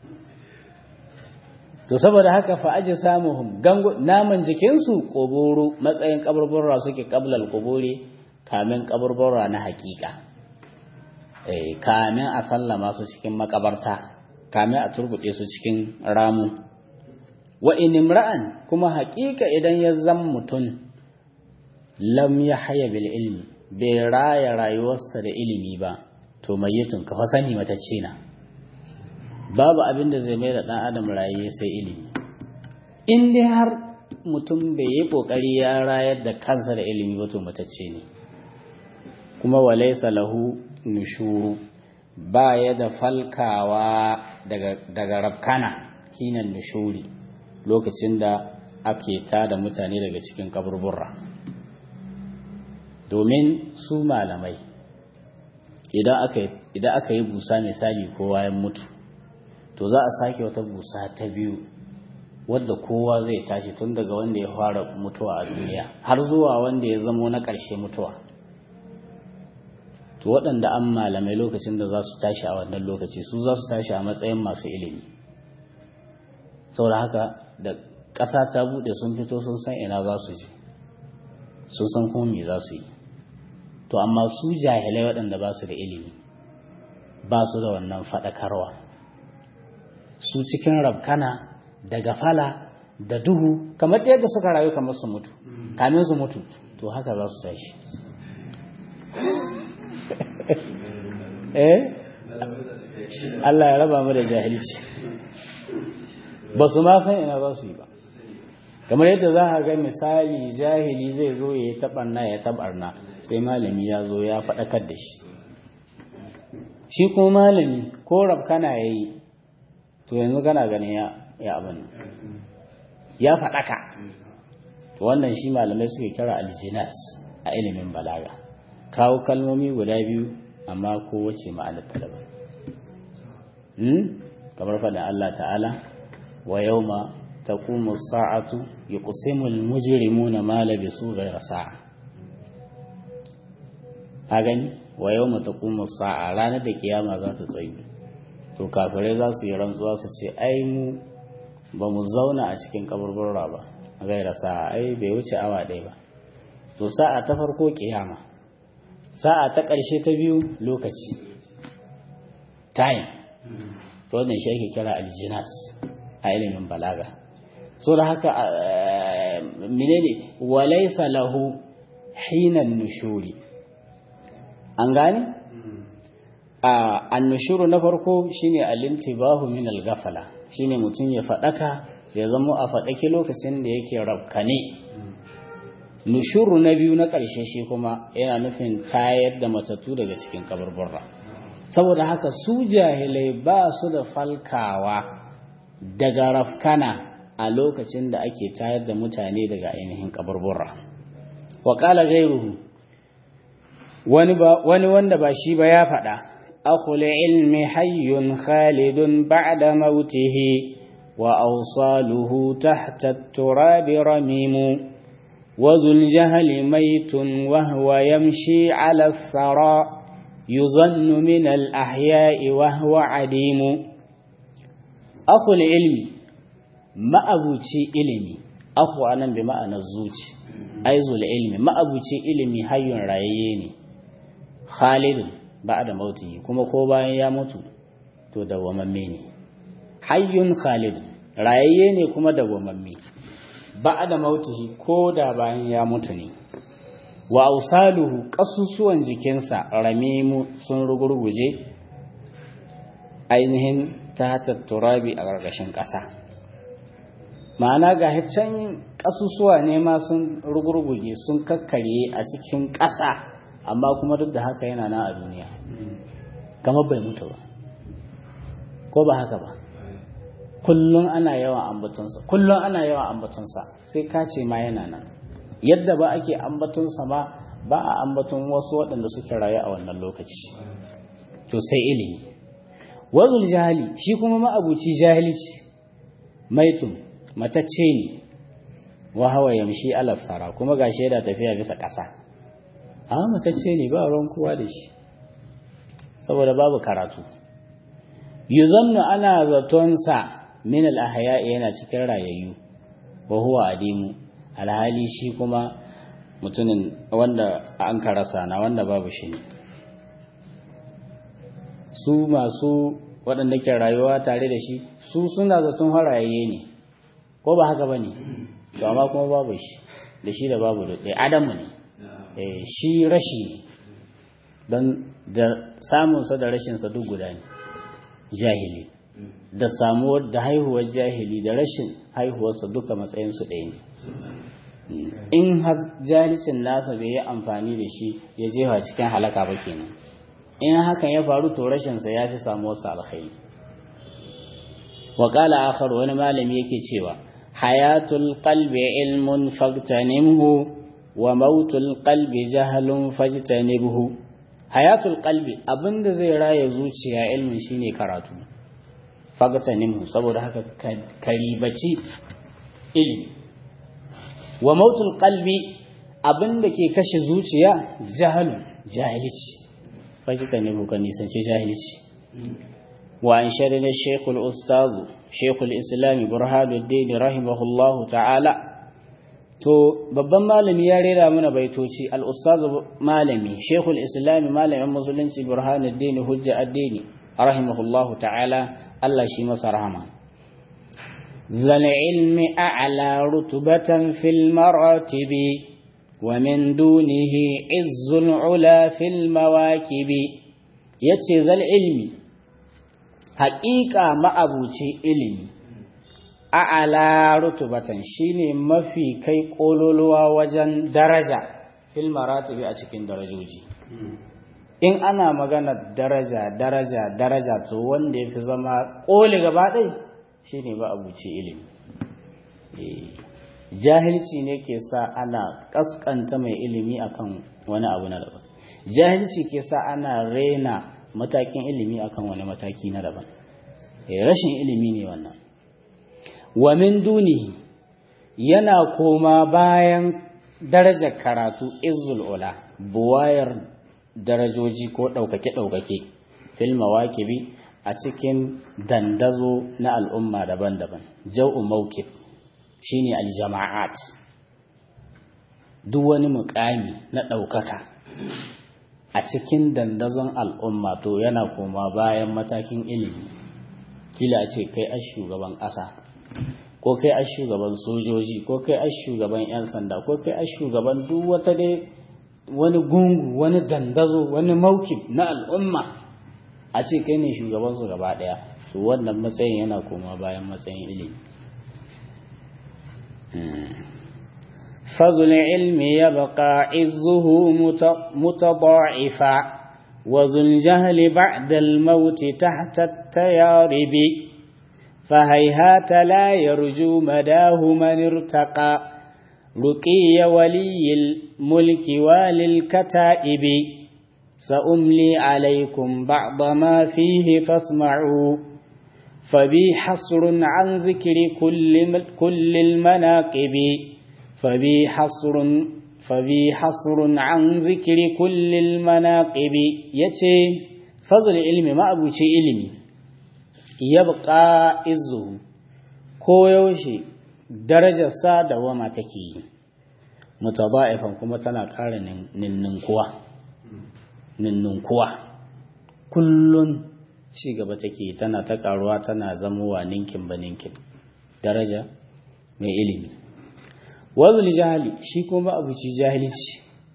to saboda haka fa aji samuhum gangu naman jikinsu ƙuburu matsayin ƙabarbara suke ƙablal ƙuburi kamin ƙabarbara na haƙiƙa kamin a sallama su cikin makabarta kamin a turbuɗe su cikin ramu wa inimra'an kuma haƙiƙa idan ya zan mutum lam ya haya bil ilmi bai raya rayuwarsa da ilimi ba to mayyitun ka sani matacce na babu abin da zai mai da ɗan adam raye sai ilimi in dai har mutum bai yi ƙoƙari ya rayar da kansa da ilimi ba to matacce ne kuma walaisa lahu nushuru ba ya da falkawa daga rabkana kinan nushuri lokacin da ake tada mutane daga cikin kaburburra domin su malamai idan aka yi busa misali kowa ya mutu to za a sake wata busa ta biyu wadda kowa zai tashi tun daga wanda ya fara mutuwa a duniya har zuwa wanda ya zamo na ƙarshe mutuwa to waɗanda an malamai lokacin da za su tashi a wannan lokaci su za su tashi a matsayin masu ilimi saboda haka da ƙasa ta buɗe sun fito sun san ina za su ji sun san kuma me za su yi to amma su jahilai waɗanda ba su da ilimi ba su da wannan faɗakarwa su cikin rabkana da gafala da duhu kamar yadda suka rayu kamar su mutu kamin su mutu to haka za su tashi eh Allah ya raba mu da jahilci ba su ma san ina za su yi ba kamar yadda za a ga misali jahili zai zo ya yi taɓarna ya taɓarna sai malami ya zo ya faɗakar da shi shi kuma malami ko rabkana ya yi to yanzu gana ganin ya abin ya faɗaka to wannan shi malamai suke kira aljinas a ilimin balaga kawo kalmomi guda biyu amma kowace ma'anar ta daban kamar faɗin Allah ta'ala wa yau ma ta kuma sa'atu ya kusimul mujirimu na malabi su gaira sa'a a gani wa yau ma ta kuma sa'a ranar da kiyama za ta tsayu to kafirai za su yi rantsuwa su ce ai mu ba mu zauna a cikin kaburbura ba gaira sa'a ai bai wuce awa ɗaya ba to sa'a ta farko kiyama sa'a ta ƙarshe ta biyu lokaci time to wannan shi ake kira aljinas a ilimin balaga so da haka menene walaysa lahu hinan nushuri an gane a annushuru na farko shine alintibahu min al-ghafala shine mutum ya fadaka ya zama a fadake lokacin da yake rabkane nushuru na biyu na ƙarshe shi kuma yana nufin tayar da matattu daga cikin kaburburra saboda haka su jahilai ba su da falkawa daga rafkana a lokacin da ake tayar da mutane daga ainihin kaburburra wa qala ghayruhu wani ba wani wanda ba shi ba ya faɗa akhul ilmi hayyun khalidun ba'da mautihi wa awsaluhu tahta at-turab ramimu وذو الجهل ميت وهو يمشي على الثرى يظن من الأحياء وهو عديم أخو العلم ما أبوتي علمي أخو أنا بمعنى الزوج أي ذو العلم ما أبوتي علمي حي راييني خالد بعد موته كما كوبا يموت to dawwamamme ne hayyun khalid rayayye ne kuma dawwamamme ba da mautihi ko da bayan ya mutu ne wa ausaluhu kasusuwan jikinsa ramimu sun rugurguje ainihin ta turabi a ƙarƙashin ƙasa ma'ana ga can kasusuwa ne ma sun rugurguje sun kakkarye a cikin ƙasa amma kuma duk da haka yana nan a duniya kamar bai mutu ba ko ba haka ba kullum ana yawan ambatonsa kullum ana yawan ambatonsa sai ka ce ma yana nan yadda ba ake ambatonsa ma ba a ambaton wasu waɗanda suke rayu a wannan lokaci to sai ilimi wazul jahili shi kuma ma'abuci jahilci maitun matacce ne wa hawa yamshi alasara kuma ga shaida tafiya bisa ƙasa a matacce ne ba ruwan kowa da shi saboda babu karatu yuzannu ana zatonsa min al-ahya yana cikin rayayyu wa huwa adimu alhali shi kuma mutumin wanda an karasa na wanda babu shi ne su masu waɗanda ke rayuwa tare da shi su suna zaton harayayye ne ko ba haka bane to amma kuma babu shi da shi da babu da adamu ne shi rashi ne don da samunsa da rashinsa duk guda ne jahili da samuwar da haihuwar jahili da rashin haihuwarsa duka matsayinsu ɗaya ne in har jahilcin nasa bai yi amfani da shi ya jefa cikin halaka ba kenan in hakan ya faru to rashinsa ya fi samuwarsa alkhairi wa qala akhar wani malami yake cewa hayatul qalbi ilmun fagtanimhu wa mautul qalbi jahlun fajtanibhu hayatul qalbi abinda zai raya zuciya ilmin shine karatu fagtanimhu saboda haka karibaci ilmi wa mautul qalbi abinda ke kashe zuciya jahalun jahilci fajtanibhu kan nisanci jahilci wa an shadana shaykhul ustaz shaykhul islam burhanuddin rahimahullahu ta'ala to babban malami ya rera mana baitoci al-ustaz malami shaykhul islam malamin musulunci burhanuddin hujja addini rahimahullahu ta'ala Allah shi masa rahama zal ilmi a'la rutbatan fil maratibi wa min dunihi izzul ula fil mawakibi yace zal ilmi haƙiƙa ma'abuci ilimi a'ala rutubatan shine mafi kai kololuwa wajen daraja fil maratibi a cikin darajoji in ana magana daraja daraja daraja to wanda yafi zama koli gaba ɗai shine ma'abuci ilimi jahilci ne ke sa ana kaskanta mai ilimi akan wani abu na daban jahilci ke sa ana rena matakin ilimi akan wani mataki na daban rashin ilimi ne wannan wa min duni yana koma bayan darajar karatu izzul ula buwayar darajoji ko ɗaukake-ɗaukake fil mawakibi a cikin dandazo na al'umma daban-daban jau'u mawkib shine aljama'at duk wani mukami na ɗaukaka a cikin dandazon al'umma to yana koma bayan matakin ilimi kila a ce kai a shugaban ƙasa ko kai a shugaban sojoji ko kai a shugaban 'yan sanda ko kai a shugaban duk wata dai wani gungu wani dandazo wani maukib na al'umma a ce kai ne shugabansu gaba ɗaya to wannan matsayin yana koma bayan matsayin ilimi فضل العلم يبقى عزه متضاعفا وذو الجهل بعد الموت تحت التيارب فهيهات لا يرجو مداه من ارتقى رقي ولي الملك وللكتائب سأملي عليكم بعض ما فيه فاسمعوا فبي حصر عن ذكر كل, كل المناقب فبي حصر فبي حصر عن ذكر كل المناقب يتي فضل العلم ما أبو علمي يبقى إزه كويوشي درجة سادة وما تكي متضائفا كما تنقار نننكوا نننكوا كل ci gaba take tana ta karuwa tana zamowa ninkin ba ninkin daraja mai ilimi wazul jahili shi kuma abuci jahilci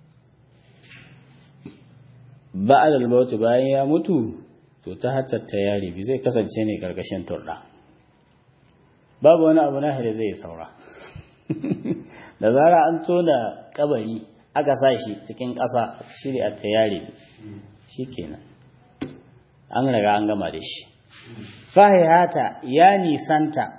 ba'ad al-maut bayan ya mutu to ta hattatta yari bi zai kasance ne karkashin turda babu wani abu nahi da zai saura da zara an tona kabari aka sa shi cikin ƙasa shiri a tayari shikenan an riga an gama da shi fahihata ya nisanta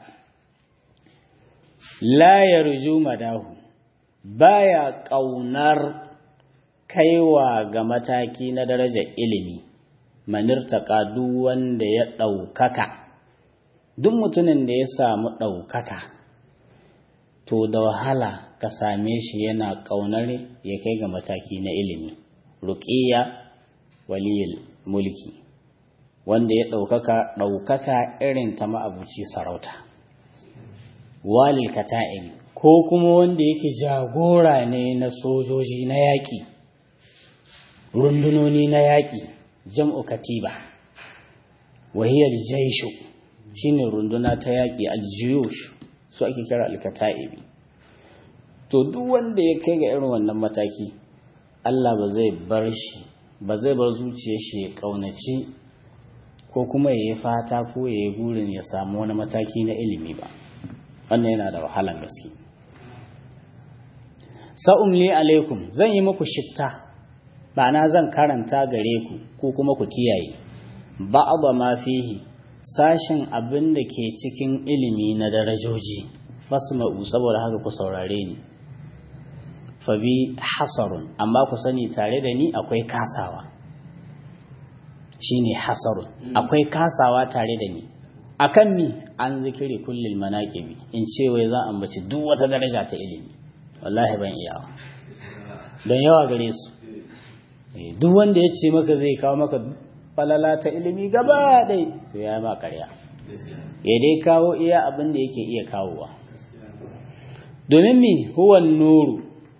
la yarju madahu baya ƙaunar kaiwa ga mataki na darajar ilimi manirtaka duk wanda ya ɗaukaka duk mutumin da ya samu ɗaukaka to da wahala ka same shi yana ƙaunar ya kai ga mataki na ilimi ruƙiya waliyul mulki wanda ya ɗaukaka ɗaukaka irin ta ma'abuci sarauta walil kata'im ko kuma wanda yake jagora ne na sojoji na yaƙi rundunoni na yaƙi jam'u katiba wahiyar jaishu shine runduna ta yaƙi aljiyush su ake kira alkata'ibi to duk wanda ya kai ga irin wannan mataki Allah ba zai bar shi ba zai bar zuciyar shi ya kaunaci ko kuma ya yi fata ko ya yi burin ya samu wani mataki na ilimi ba wannan yana da wahalan gaske sa'umli alaikum zan yi muku shitta ma'ana zan karanta gare ku ko kuma ku kiyaye ba'da ma fihi sashin abin da ke cikin ilimi na darajoji fasma'u saboda haka ku saurare ni fabi hasarun amma ku sani tare da ni akwai kasawa shine hasarun akwai kasawa tare da ni akan mi an zikiri kullil manaqibi in ce wai za ambaci duk wata daraja ta ilimi wallahi ban iyawa don yawa gare su duk wanda ya ce maka zai kawo maka falala ta ilimi gaba dai to ya ma karya ya dai kawo iya abin da yake iya kawowa domin mi huwan nuru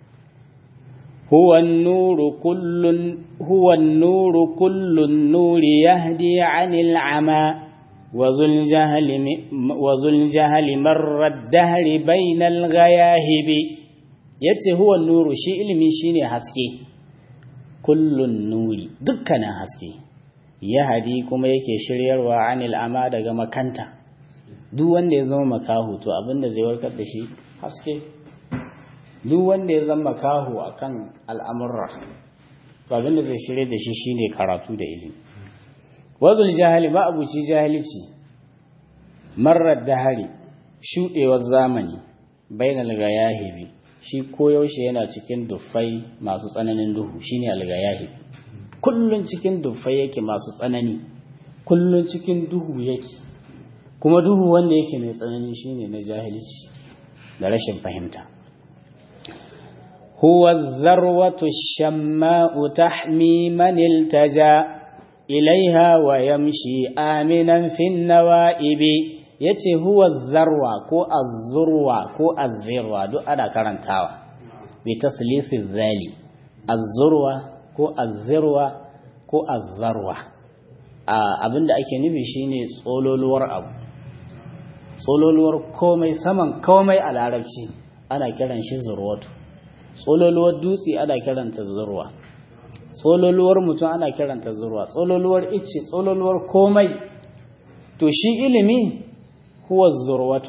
huwan nuru kullun huwan nuru kullun nuri yahdi anil ama وذو الجهل وذو الجهل مر الدهر بين الغياهب yace huwa nuru shi ilimi shine haske kullun nuri dukkanin haske yahadi kuma yake shiryarwa anil ama daga makanta duk wanda ya zama makahu to abinda zai warkar da shi haske duk wanda ya zama makahu akan al'amurra to abinda zai shirye da shi shine karatu da ilimi wazul jahili ba abuci jahilci marar dahari shuɗewar zamani bainal gayahibi shi koyaushe yana cikin duffai masu tsananin duhu shine algayahibi kullun cikin duffai yake masu tsanani kullun cikin duhu yake kuma duhu wanda yake mai tsanani shine na jahilci da rashin fahimta huwa dharwatu shamma'u tahmi man iltaja ilaiha wa yamshi aminan fin nawa'ibi yace huwa zarwa ko azzurwa ko azzirwa duk ana karantawa bi taslisi zali azzurwa ko azzirwa ko azzarwa abinda ake nufi shine tsololuwar abu tsololuwar komai saman komai a larabci ana kiran shi zurwatu tsololuwar dutse ana kiranta zurwa tsololuwar mutum ana kiranta zurwa tsololuwar icce tsololuwar komai to shi ilimi huwa zurwatu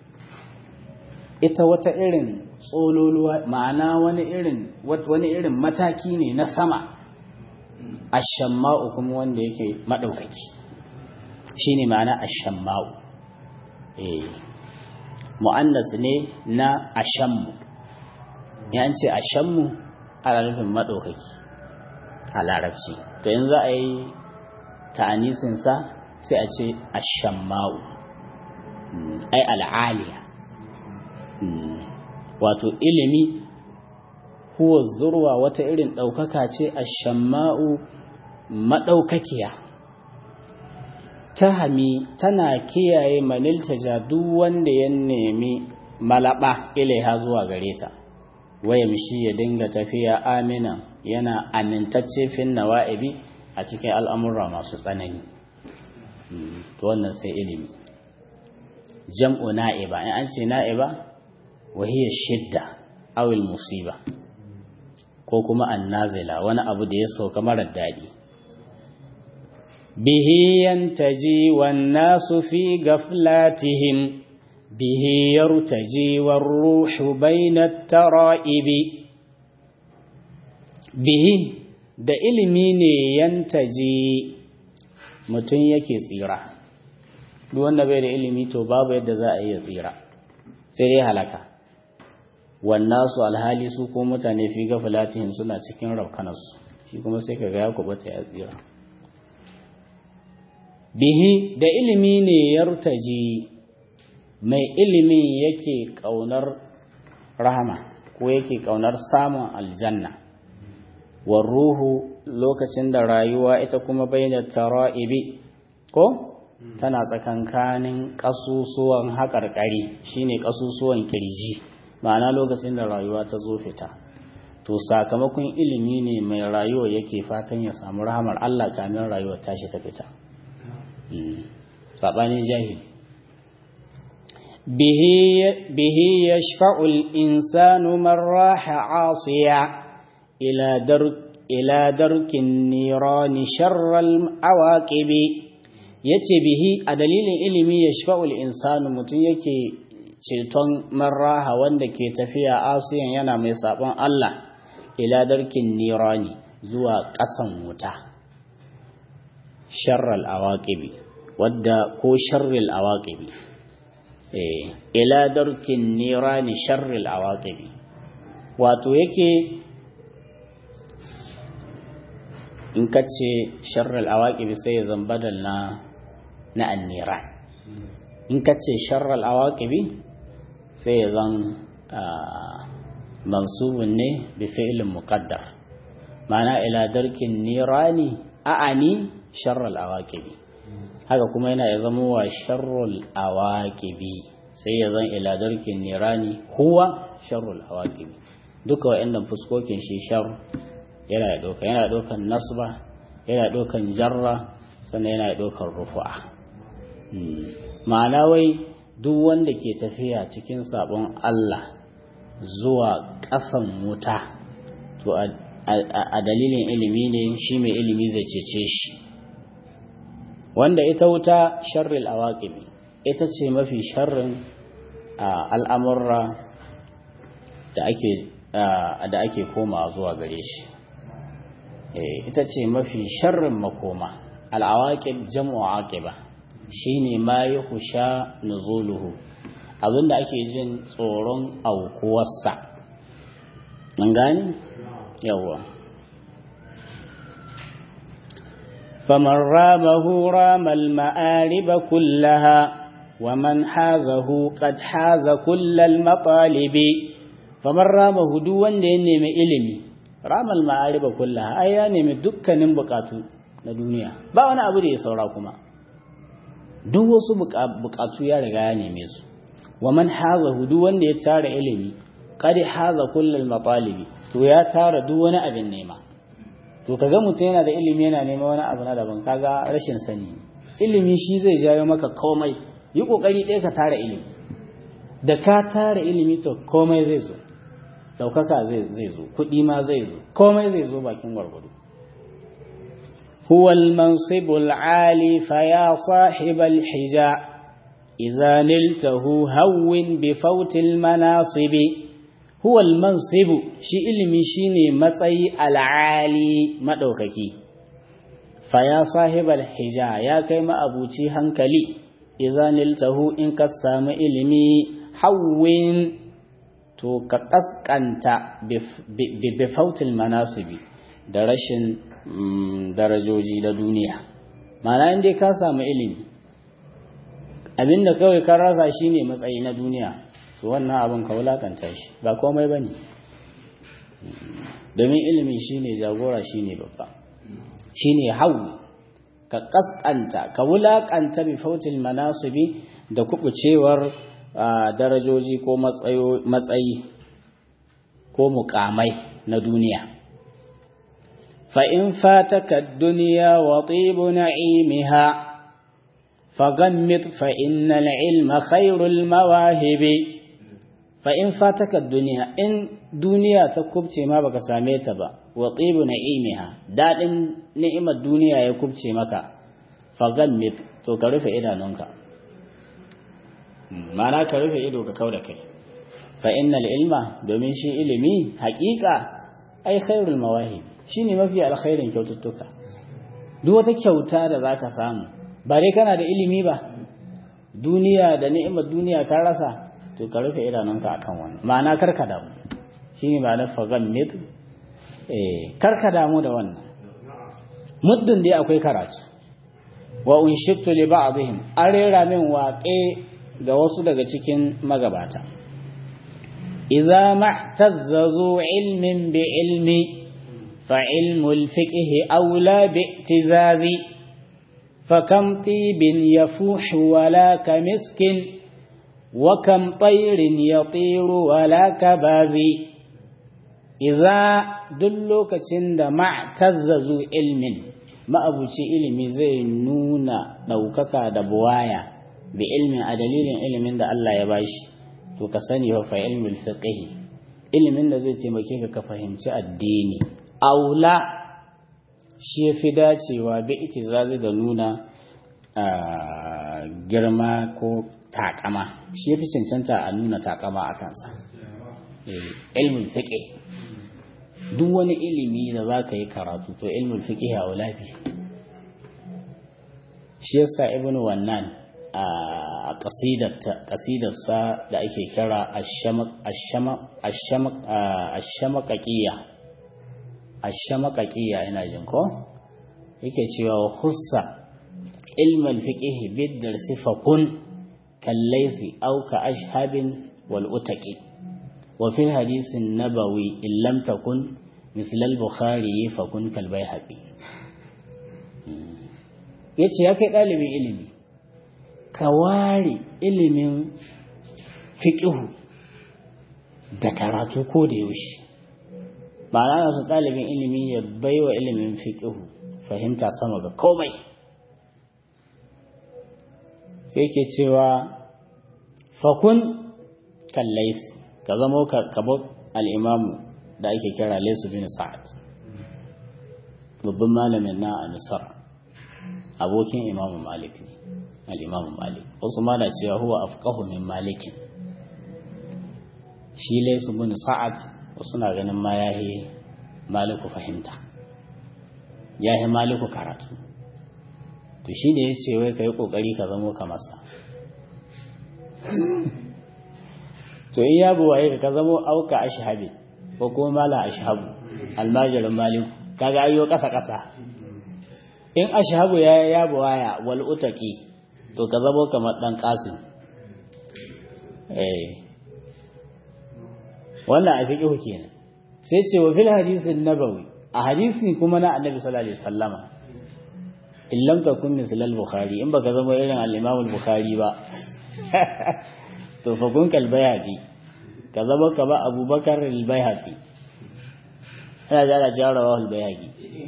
ita wata irin tsololuwa ma'ana wani irin wani irin mataki ne na sama ashamma'u kuma wanda yake madaukaki shine ma'ana ashamma'u eh mu'annas ne na ashammu ya ce ashammu ana nufin madaukaki a larabci to yanzu za a yi ta'anisin sa sai a ce ashamma'u ai al'aliya wato ilimi huwa zurwa wata irin ɗaukaka ce a shamma'u maɗaukakiya ta hami tana kiyaye maniltaja duk wanda ya nemi malaba ilaiha zuwa gare ta waya mishi ya dinga tafiya amina yana amintacce fin nawa'ibi a cikin al'amurra masu tsanani to wannan sai ilimi jam'u na'iba in an ce na'iba وهي الشدة أو المصيبة ko kuma annazila wani abu da ya sauka marar daɗi bihi yantaji wan nasu fi gaflatihim bihi yartaji war ruhu bayna tara'ibi bihi da ilimi ne yantaji mutum yake tsira duk wanda bai da ilimi to babu yadda za a iya tsira sai dai halaka wannasu alhali su ko mutane fi gafalatihim suna cikin raukanarsu shi kuma sai ka ga ya kubata ya tsira bihi da ilimi ne yartaji mai ilimin yake kaunar rahama ko yake kaunar samun aljanna war ruhu lokacin da rayuwa ita kuma bayyana tara'ibi ko tana tsakankanin ƙasusuwan haƙarƙari shine ƙasusuwan kirji ma'ana lokacin da rayuwa ta zo fita to sakamakon ilimi ne mai rayuwa yake fatan ya samu rahamar Allah kamin rayuwar tashi ta fita saɓanin jahili bihi yashfa'u al-insanu man raha 'asiya ila dar ila darkin nirani sharral awaqibi yace bihi a dalilin ilimi yashfa'u al-insanu mutun yake ceton marraha wanda ke tafiya asiyan yana mai sabon Allah ila darkin nirani zuwa ƙasan wuta sharral awaqibi wadda ko sharril awaqibi eh ila darkin nirani sharril awaqibi wato yake in kace sharril awaqibi sai ya zambadal na na anniran in kace sharral awaqibi sai ya zan mansubun ne bi fi'ilin muqaddar ma'ana ila darkin nirani a'ani sharral awaqibi haka kuma yana ya zama wa sharrul awaqibi sai ya zan ila darkin nirani huwa sharrul awaqibi duka wa'annan fuskokin shi shar yana da doka yana dokan nasba yana dokan jarra sannan yana dokan rufu'a ma'ana wai duk wanda ke tafiya cikin sabon Allah zuwa ƙasan wuta to a dalilin ilimi ne shi mai ilimi zai cece shi wanda ita wuta sharril awaqibi ita ce mafi sharrin al'amurra da ake da ake komawa zuwa gare shi ita ce mafi sharrin makoma al'awaqib jam'u aqiba shine ma yuhsha nuzuluhu abinda ake jin tsoron aukuwarsa mun gani yawa faman ramahu ramal ma'ariba kullaha wa man hazahu qad haza kullal matalibi faman ramahu duk wanda ya nemi ilimi ramal ma'ariba kullaha ai ya nemi dukkanin bukatu na duniya ba wani abu da ya saura kuma duk wasu bukatu ya riga ya neme su wa man hazahu duk wanda ya tara ilimi qad haza kullal matalibi to ya tara duk wani abin nema to kaga mutum yana da ilimi yana neman wani abu na daban kaga rashin sani ilimi shi zai jawo maka komai yi kokari ɗaya ka tara ilimi da ka tara ilimi to komai zai zo ɗaukaka zai zo kuɗi ma zai zo komai zai zo bakin gwargwado هو المنصب العالي فيا صاحب الحجاء إذا نلته هون بفوت المناصب هو المنصب شي علمي شيني متسي العالي مدوككي فيا صاحب الحجاء يا كيما أبوتي هنكلي إذا نلته إن كسام علمي هون to ka kaskanta bi fautil manasibi da rashin darajoji na duniya mana inda ka samu ilimi abinda kawai kan rasa shi ne matsayi na duniya to wannan abin ka wulakanta shi ba komai ba ne domin ilimi shi ne jagora shi ne babba shi ne hau ka kaskanta ka wulakanta bi fautil manasibi da kubucewar darajoji ko matsayi ko mukamai na duniya فإن فاتك الدنيا وطيب نعيمها فغمض فإن العلم خير المواهب فإن فاتك الدنيا إن دنيا تكبتي ما بك ساميت با وطيب نعيمها داد نعم الدنيا يكبتي مكا فغمض تو كرف إدانونك معنى كرف إدو ككودك فإن العلم دومين شي علمي حقيقة أي خير المواهب shi ne mafi alkhairin kyaututtuka duk wata kyauta da za ka samu ba dai kana da ilimi ba duniya da ni'imar duniya ka rasa to ka rufe idanunka akan wannan ma'ana karka damu shi ne ma'anar fagan mid eh karka damu da wannan muddin dai akwai karatu wa unshittu li ba'dihim an rera min waƙe ga wasu daga cikin magabata idza ma'tazzazu ilmin bi ilmi فعلم الفقه أولى باعتزاز فكم طيب يفوح ولا كمسك وكم طير يطير ولا كباز إذا دلوك تند ما اعتززوا علم ما أبوتي علمي زي نونا دوكك دبوايا بعلم أدليل علم دا الله يباش to ka sani fa ilmul fiqh ilimin da zai taimake ka ka fahimci addini aula shi ya fi dacewa bi itizazi da nuna girma ko takama shi ya fi cancanta a nuna takama a kansa ilmin fiƙe duk wani ilimi da za ka yi karatu to ilmin fiƙe a wulafi shi yasa ibn wannan a ƙasidarsa da ake kira ashamakaƙiyya ashamakaƙiyya ina jin ko yake cewa hussa ilmal fiqh biddar sifakun kallaisi aw ka ashhabin wal utaqi wa fil hadith an-nabawi in lam takun misl al-bukhari fakun kal bayhaqi yace ya kai dalibin ilimi ka ware ilimin fiqh da karatu ko da yaushe ba na su ɗalibin ilimi ya baiwa ilimin fiƙihu fahimta sama ga komai sai ke cewa fakun kallais ka zamo kabo al'imamu da ake kira laisu bin sa'ad babban malamin na a misar abokin imamu malik ne al'imamu malik wasu ma da cewa huwa afqahu min malikin shi laisu bin sa'ad wasu na ganin ma ya yi maliku fahimta ya yi maliku karatu to shi ne ya ce wai ka yi ƙoƙari ka zamo ka masa to in ya buwaye ka zamo auka ashabi ko kuma mala ashabu almajirin maliku kaga ayyo ƙasa ƙasa in ashabu ya ya buwaya wal utaki to ka zamo kamar dan qasim eh wannan a fiqhu kenan sai ce wa fil hadisin nabawi a hadisi kuma na annabi sallallahu alaihi wasallama in lam takun misal al-bukhari in baka zama irin al-imam al-bukhari ba to fa kun kal bayhaqi ka zama ka ba abubakar al-bayhaqi ana jara cewa rawahul bayhaqi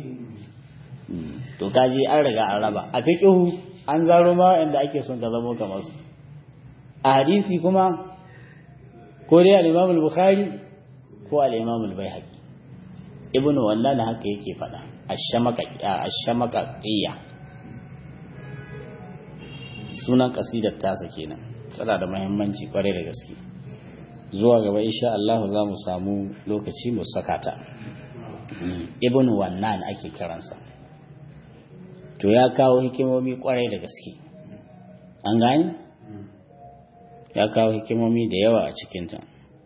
to kaji an riga an raba a fiqhu an zaro ma inda ake son ka zamo kamar su a hadisi kuma ko dai al-Imam al-Bukhari ko al-Imam al-Baihaqi ibnu wannan haka yake faɗa ash-shamaka ash-shamaqiyya sunan kasidar tasa kenan tana da muhimmanci kwarai da gaske zuwa gaba insha Allah za mu samu lokaci mu saka ta ibnu wannan ake kiransa to ya kawo hikimomi kwarai da gaske an gani ya kawo hikimomi da yawa a cikinta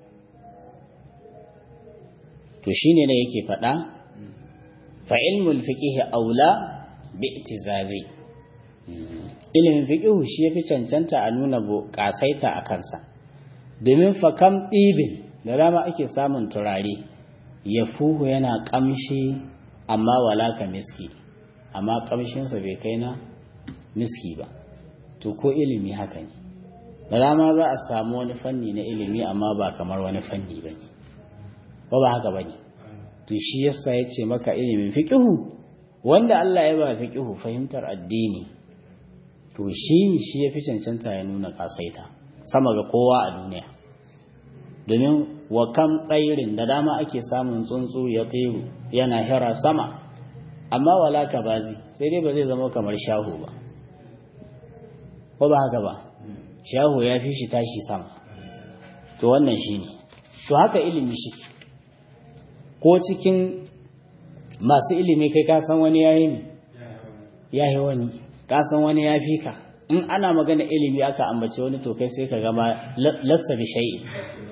to shine ne yake faɗa fa ilmul fiqh aula bi itizazi ilimin fiqh shi yafi cancanta a nuna kasaita a kansa domin fa kam ɗibin da dama ake samun turare ya fuhu yana ƙamshi amma wala ka miski amma ƙamshinsa bai kai na miski ba to ko ilimi haka ne da dama za a samu wani fanni na ilimi amma ba kamar wani fanni ba ne ba ba haka ba ne to shi yasa ya ce maka ilimin fiƙihu wanda Allah ya ba fiƙihu fahimtar addini to shi shi ya fi cancanta ya nuna ƙasaita sama ga kowa a duniya domin wa kam tsairin da dama ake samun tsuntsu ya tsiru yana hira sama amma wala ka bazi sai dai ba zai zama kamar shahu ba ko ba haka ba shahu ya fi shi tashi sama to wannan shi ne to haka ilimi shi ko cikin masu ilimi kai ka san wani yayi ne ya yi wani ka san wani ya fi ka in ana magana ilimi aka ambace wani to kai sai ka gama lassa bi shay'i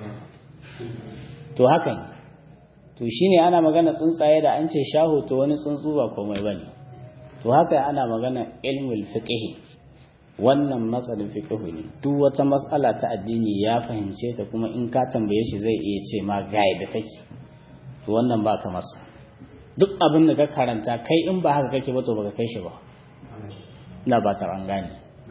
to haka ne to shine ana magana tsuntsaye da an ce shahu to wani tsuntsu ba komai bane to haka ana magana ilmul fiqh wannan matsalin fiqh ne duk wata matsala ta addini ya fahimce ta kuma in ka tambaye shi zai iya ce ma ga da take to wannan baka masa duk abin da ka karanta kai in ba haka kake ba to baka kai shi ba ina ba ta an gane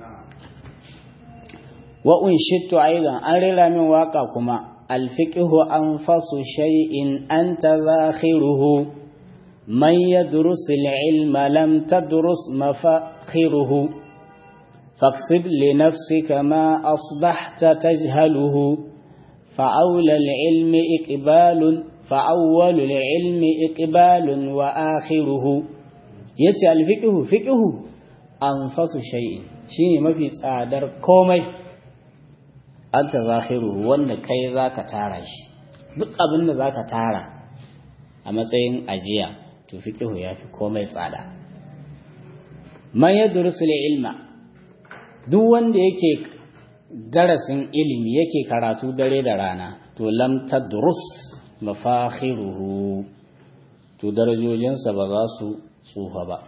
wa unshittu aidan an rera min waka kuma الفقه أنفس شيء أنت ذاخره من يدرس العلم لم تدرس مفاخره فاكسب لنفسك ما أصبحت تجهله فأولى العلم إقبال فأول العلم إقبال وآخره يتي الفقه فقه أنفس شيء شيء ما في صادر كومي anta zahiru wanda kai zaka tara shi duk abin da zaka tara a matsayin ajiya to fiqhu yafi komai tsada man yadrusu ilma duk wanda yake darasin ilimi yake karatu dare da rana to lam tadrus mafakhiruhu to darajojinsa ba za su tsufa ba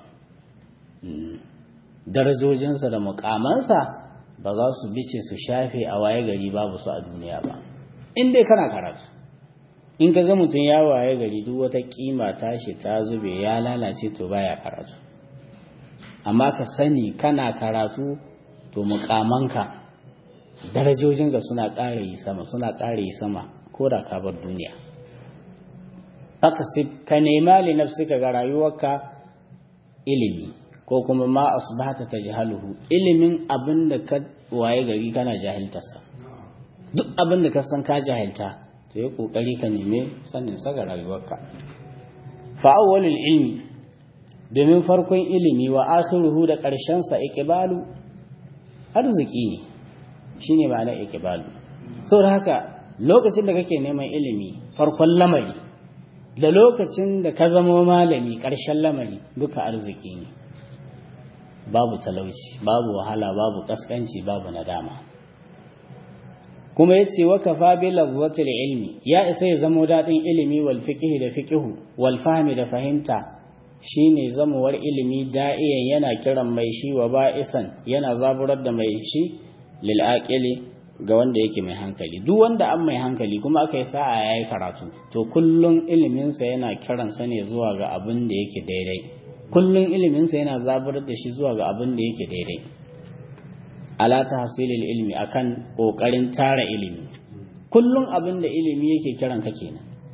darajojinsa da mukamansa ba za su bice su shafe a waye gari babu su a duniya ba in dai kana karatu in ka ga mutum ya waye gari duk wata kima tashi ta zube ya lalace to baya karatu amma ka sani kana karatu to mukamanka darajojinka suna ƙara yi sama suna ƙara yi sama ko da ka bar duniya haka ka nema li nafsika ga rayuwarka ilimi ko kuma ma asbahata tajhaluhu ilimin abin da ka waye gari kana jahiltarsa duk abin da ka san ka jahilta to yi kokari ka neme sanin sa ga rayuwarka fa awwalul ilmi domin farkon ilimi wa akhiruhu da ƙarshen sa iqbalu arziki ne shine ma'ana iqbalu saboda haka lokacin da kake neman ilimi farkon lamari da lokacin da ka zama malami ƙarshen lamari duka arziki ne babu talauci babu wahala babu kaskanci babu nadama kuma yace wa kafa bi lafzatil ilmi ya isa ya zamo dadin ilimi wal fiqh da fiqhu wal fahmi da fahimta shine zamuwar ilimi da'iyan yana kiran mai shi wa ba'isan yana zaburar da mai shi lil aqili ga wanda yake mai hankali duk wanda an mai hankali kuma aka yi sa'a yayi karatu to kullun ilimin sa yana kiran sa ne zuwa ga abin da yake daidai kullun iliminsa yana zabar da shi zuwa ga abin da yake daidai ala tahsilil ilmi akan kokarin tara ilimi kullun abin da ilimi yake kiran ka kenan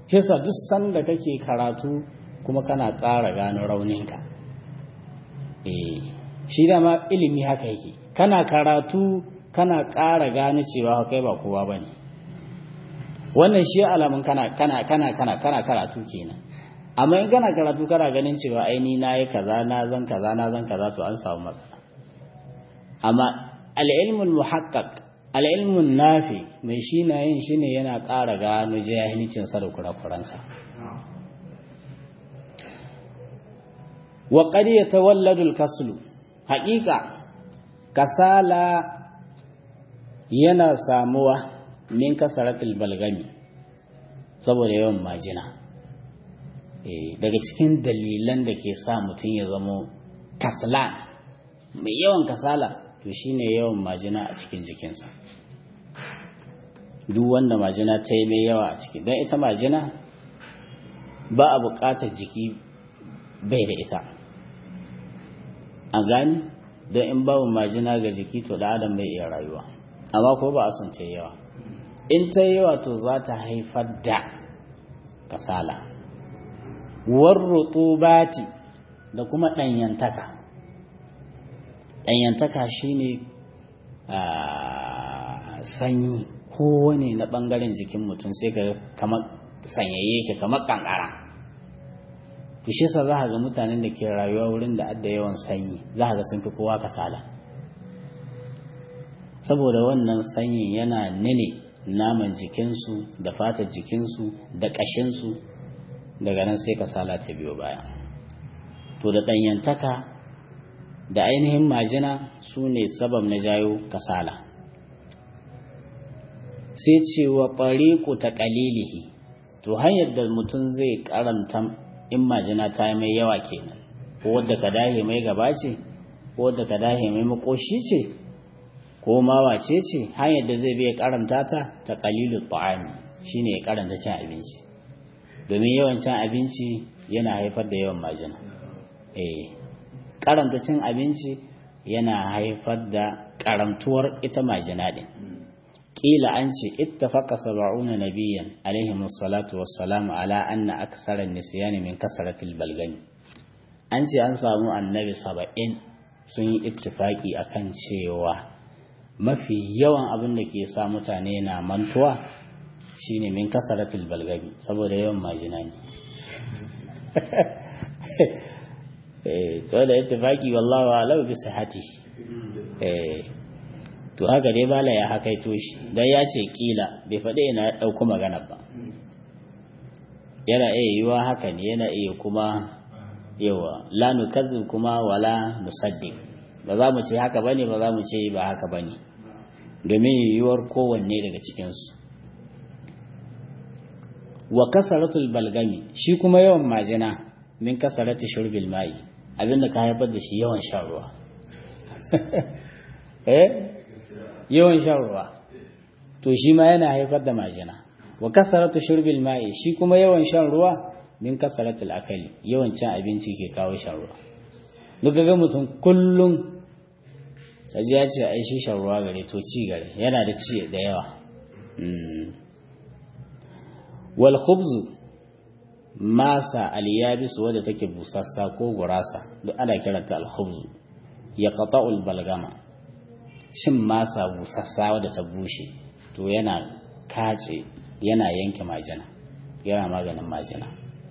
shi yasa duk sanda kake karatu kuma kana ƙara gano rauninka eh shi dama ilimi haka yake kana karatu kana ƙara gano cewa kai ba kowa bane wannan shi alamun kana kana kana kana kana karatu kenan amma in kana karatu kana ganin cewa ai ni nayi kaza na zan kaza na zan kaza to an samu matsala amma al-ilmul muhaqqaq al-ilmun nafi mai shi na yin shi ne yana ƙara gano jahilcin sa da kurakuransa wa qad yatawalladu al-kaslu haqiqa kasala yana samuwa min kasaratul balgami saboda yawan majina daga cikin dalilan da ke sa mutum ya zamo kaslan mai yawan kasala to shine yawan majina a cikin jikinsa duk wanda majina ta yi mai yawa a ciki don ita majina ba a buƙatar jiki bai da ita a gani don in babu majina ga jiki to da adam bai iya rayuwa amma ko ba a son ta yawa in ta yawa to za ta haifar da kasala warrutubati da kuma ɗanyantaka ɗanyantaka shine sanyi kowane na ɓangaren jikin mutum sai ka kamar sanyaye ke kamar ƙanƙara to shi sa za ga mutanen da ke rayuwa wurin da adda yawan sanyi za ga sun fi kowa kasala saboda wannan sanyin yana nene naman jikinsu da fatar jikinsu da ƙashinsu daga nan sai kasala ta biyo baya to da ɗanyantaka da ainihin majina su ne sabab na jayo kasala sai ce wa ɓariƙu ta ƙalilihi to hanyar da mutum zai karanta in majina ta yi mai yawa kenan ko wadda ka dahe mai gaba ce ko wadda ka dahe mai makoshi ce ko mawace ce hanyar da zai biya karanta ta ta qalilu ta'ami shine ya karanta cin abinci domin yawan cin abinci yana haifar da yawan majina eh karanta cin abinci yana haifar da karantuwar ita majina din kila an ce ittafaqa sab'una nabiyyan alaihi salatu wassalamu ala anna aktsara an-nisyani min kasratil balgami an ce an samu annabi saba'in sun yi ittifaki akan cewa mafi yawan abin da ke sa mutane na mantuwa shine min kasaratul balgami saboda yawan majina ne eh to da ittifaki wallahi alau bi sihhati eh to haka dai bala ya hakaito shi dan ya ce kila bai faɗi ina ya ɗauko magana ba yana iya yiwa haka ne yana iya kuma yawa la nukazzu kuma wala nusaddiq ba za mu ce haka bane ba za mu ce ba haka bane domin yiwuwar kowanne daga cikinsu wa kasaratul balgami shi kuma yawan majina min kasarati shurbil mai abinda ka haifar da shi yawan shan ruwa eh yawan shan ruwa to shi ma yana haifar da majina wa kasaratu shurbil mai shi kuma yawan shan ruwa min kasaratul akali yawan cin abinci ke kawo shan ruwa duk ga mutum kullum kaji ya ce ai shi shan ruwa gare to ci gare yana da ci da yawa wal khubzu masa aliyabis wadda take busassa ko gurasa duk ana kiranta al khubzu ya qata'ul balgama shin masa busassa wadda ta bushe to yana kace yana yanke majina yana maganin majina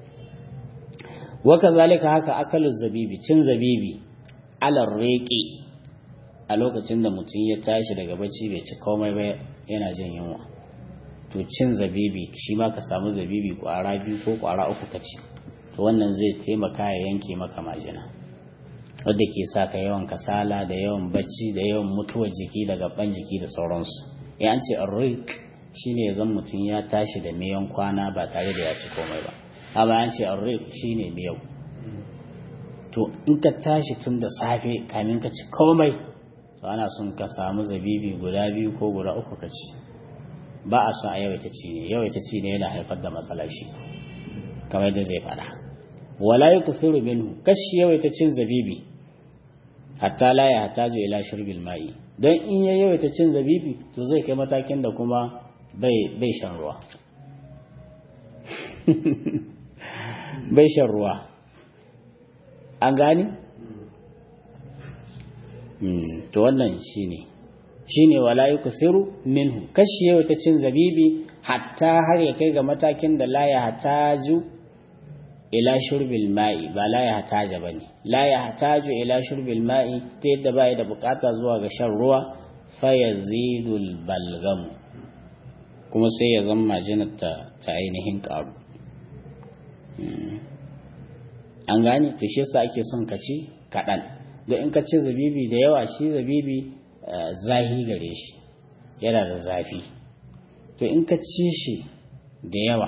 wa kazalika haka akalu zabibi cin zabibi alar reqi a lokacin da mutum ya tashi daga bacci bai ci komai ba yana jin yunwa to cin zabibi shi ma ka samu zabibi kwara biyu ko kwara uku ka ci to wannan zai taimaka ya yanke maka majina wadda ke sa ka yawan kasala da yawan bacci da yawan mutuwar jiki da gaban jiki da sauransu ya an ce arrik shine zan mutum ya tashi da miyan kwana ba tare da ya ci komai ba amma an ce arrik shine miyau to in ka tashi tun da safe kamin ka ci komai to ana son ka samu zabibi guda biyu ko guda uku ka ci ba a son a yawaita ci ne yawaita ci ne yana haifar da matsala shi kamar da zai fada wala yukthiru minhu kashi yawaita cin zabibi hatta la ya hataju ila shurbil ma'i dan in ya yawaita cin zabibi to zai kai matakin da kuma bai bai shan ruwa bai shan ruwa an gani? to wannan shine shine wala yuksiru minhu kashi yau ta cin zabibi hatta har ya kai ga matakin da la ya hataju ila shurbil ma'i ba la ya hataja bane la ya hataju ila shurbil ma'i ta yadda ba da bukata zuwa ga shan ruwa fa yazidul balgam kuma sai ya zama majinar ta ta ainihin karu an gane to shi yasa ake son ka ci kaɗan don in ka ci zabibi da yawa shi zabibi zahi gare shi yana da zafi to in ka ci shi da yawa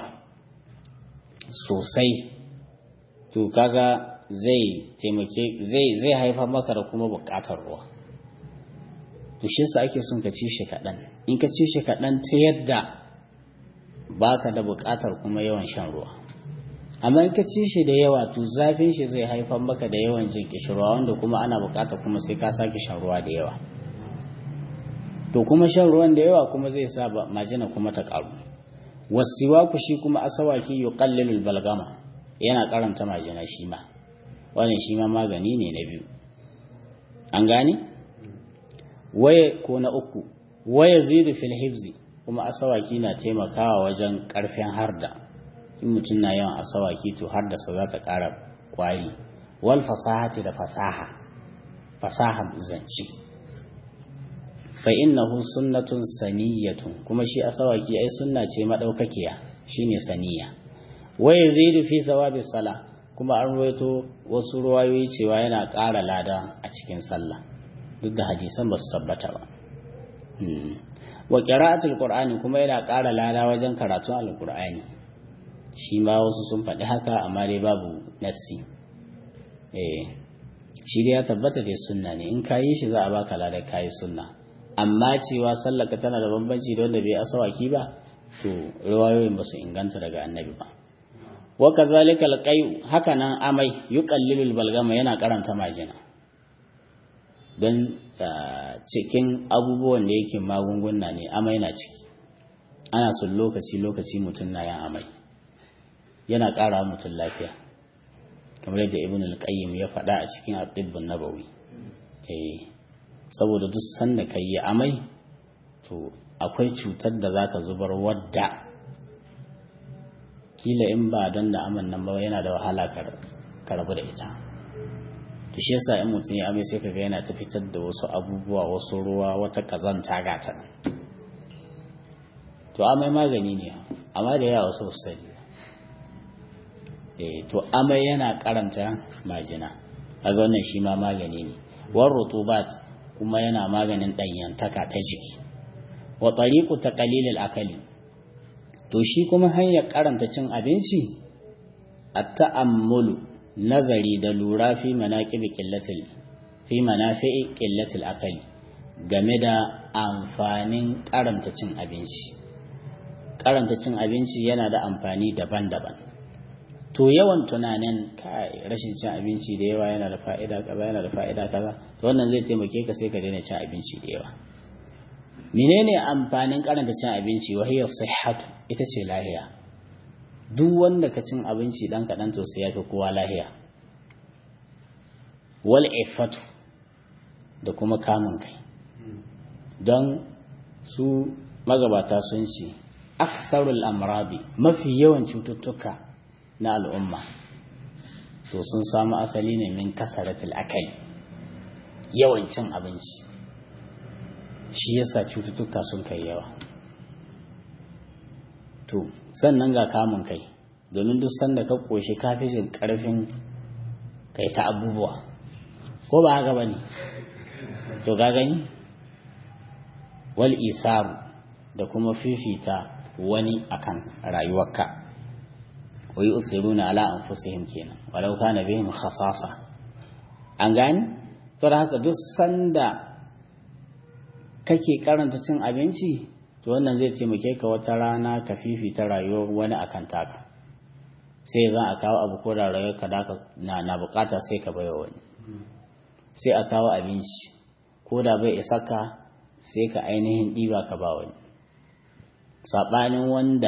sosai to kaga zai taimake zai zai haifar maka da kuma bukatar ruwa to shi yasa ake son ka ci shi kaɗan in ka ci shi kaɗan ta yadda baka da bukatar kuma yawan shan ruwa amma in ka ci shi da yawa to zafin shi zai haifar maka da yawan jin kishirwa wanda kuma ana bukatar kuma sai ka sake shan ruwa da yawa to kuma shan ruwan da yawa kuma zai sa majina kuma ta karu wasiwaku shi kuma asawaki yuqallilul balgama yana karanta majina shi ma wannan shi ma magani ne na biyu an gane waye ko na uku waya zidu fil hifzi kuma asawaki na taimakawa wajen karfin harda in mutum na yawan asawaki to harda sa za ta kara kwari wal fasahati da fasaha fasaha zance fa innahu sunnatun saniyatun kuma shi asawaki ai sunna ce madaukakiya shine saniya wa yazidu fi thawabi sala kuma an ruwaito wasu ruwayoyi cewa yana ƙara lada a cikin sallah duk da hadisan ba su tabbata ba wa qira'atul qur'ani kuma yana ƙara lada wajen karatun alqur'ani shi ma wasu sun faɗi haka amma dai babu nassi eh shi dai ya tabbata dai sunna ne in kayi shi za a baka lada kayi sunna amma cewa sallaka tana da bambanci da wanda bai asawaki ba to riwayoyin ba su inganta daga annabi ba wa kazalika alqay haka nan amai yuqallilul balgama yana karanta majina don cikin abubuwan da yake magunguna ne amai na ciki ana son lokaci lokaci mutum na yan amai yana ƙara mutum lafiya kamar yadda ibn al-qayyim ya faɗa a cikin at-tibbun nabawi eh saboda duk sanda ka yi amai to akwai cutar da zaka zubar wadda kila in ba don da aman nan ba yana da wahala ka rabu da ita to shi yasa in mutum ya amai sai kaga yana ta fitar da wasu abubuwa wasu ruwa wata kazanta gata to amai magani ne amma da yawa wasu sani eh to amai yana karanta majina kaga wannan shi ma magani ne war rutubat kuma yana maganin ɗanyantaka ta jiki wa tariqu taqlilil akali to shi kuma hanyar karanta cin abinci at-ta'ammulu nazari da lura fi manaqibi qillatil fi manafi'i qillatil akali game da amfanin karanta cin abinci karanta cin abinci yana da amfani daban-daban to yawan tunanin kai rashin cin abinci da yawa yana da fa'ida kaza yana da fa'ida kaza to wannan zai taimake ka sai ka daina cin abinci da yawa menene amfanin karanta cin abinci wa hiya sihhatu ita ce lahiya duk wanda ka cin abinci dan kadan to sai yafi kowa lahiya wal ifatu da kuma kamun kai don su magabata sun ce aksarul amradi mafi yawan cututtuka na al'umma to sun samu asali ne min kasaratul akali yawan cin abinci shi yasa cututtuka sun kai yawa to sannan ga kamun kai domin duk sanda ka koshi kafi jin karfin kai ta abubuwa ko ba haka bane to ga gani wal isaru da kuma fifita wani akan rayuwarka wa yusiruna ala anfusihim kenan walau kana bihim khasasa an gani saboda haka duk sanda kake karanta cin abinci to wannan zai taimake ka wata rana ka fifita rayuwar wani akan taka sai za a kawo abu ko da rayuwar ka na na bukata sai ka baiwa wani sai a kawo abinci ko da bai isa ka sai ka ainihin ɗiba ka ba wani saɓanin wanda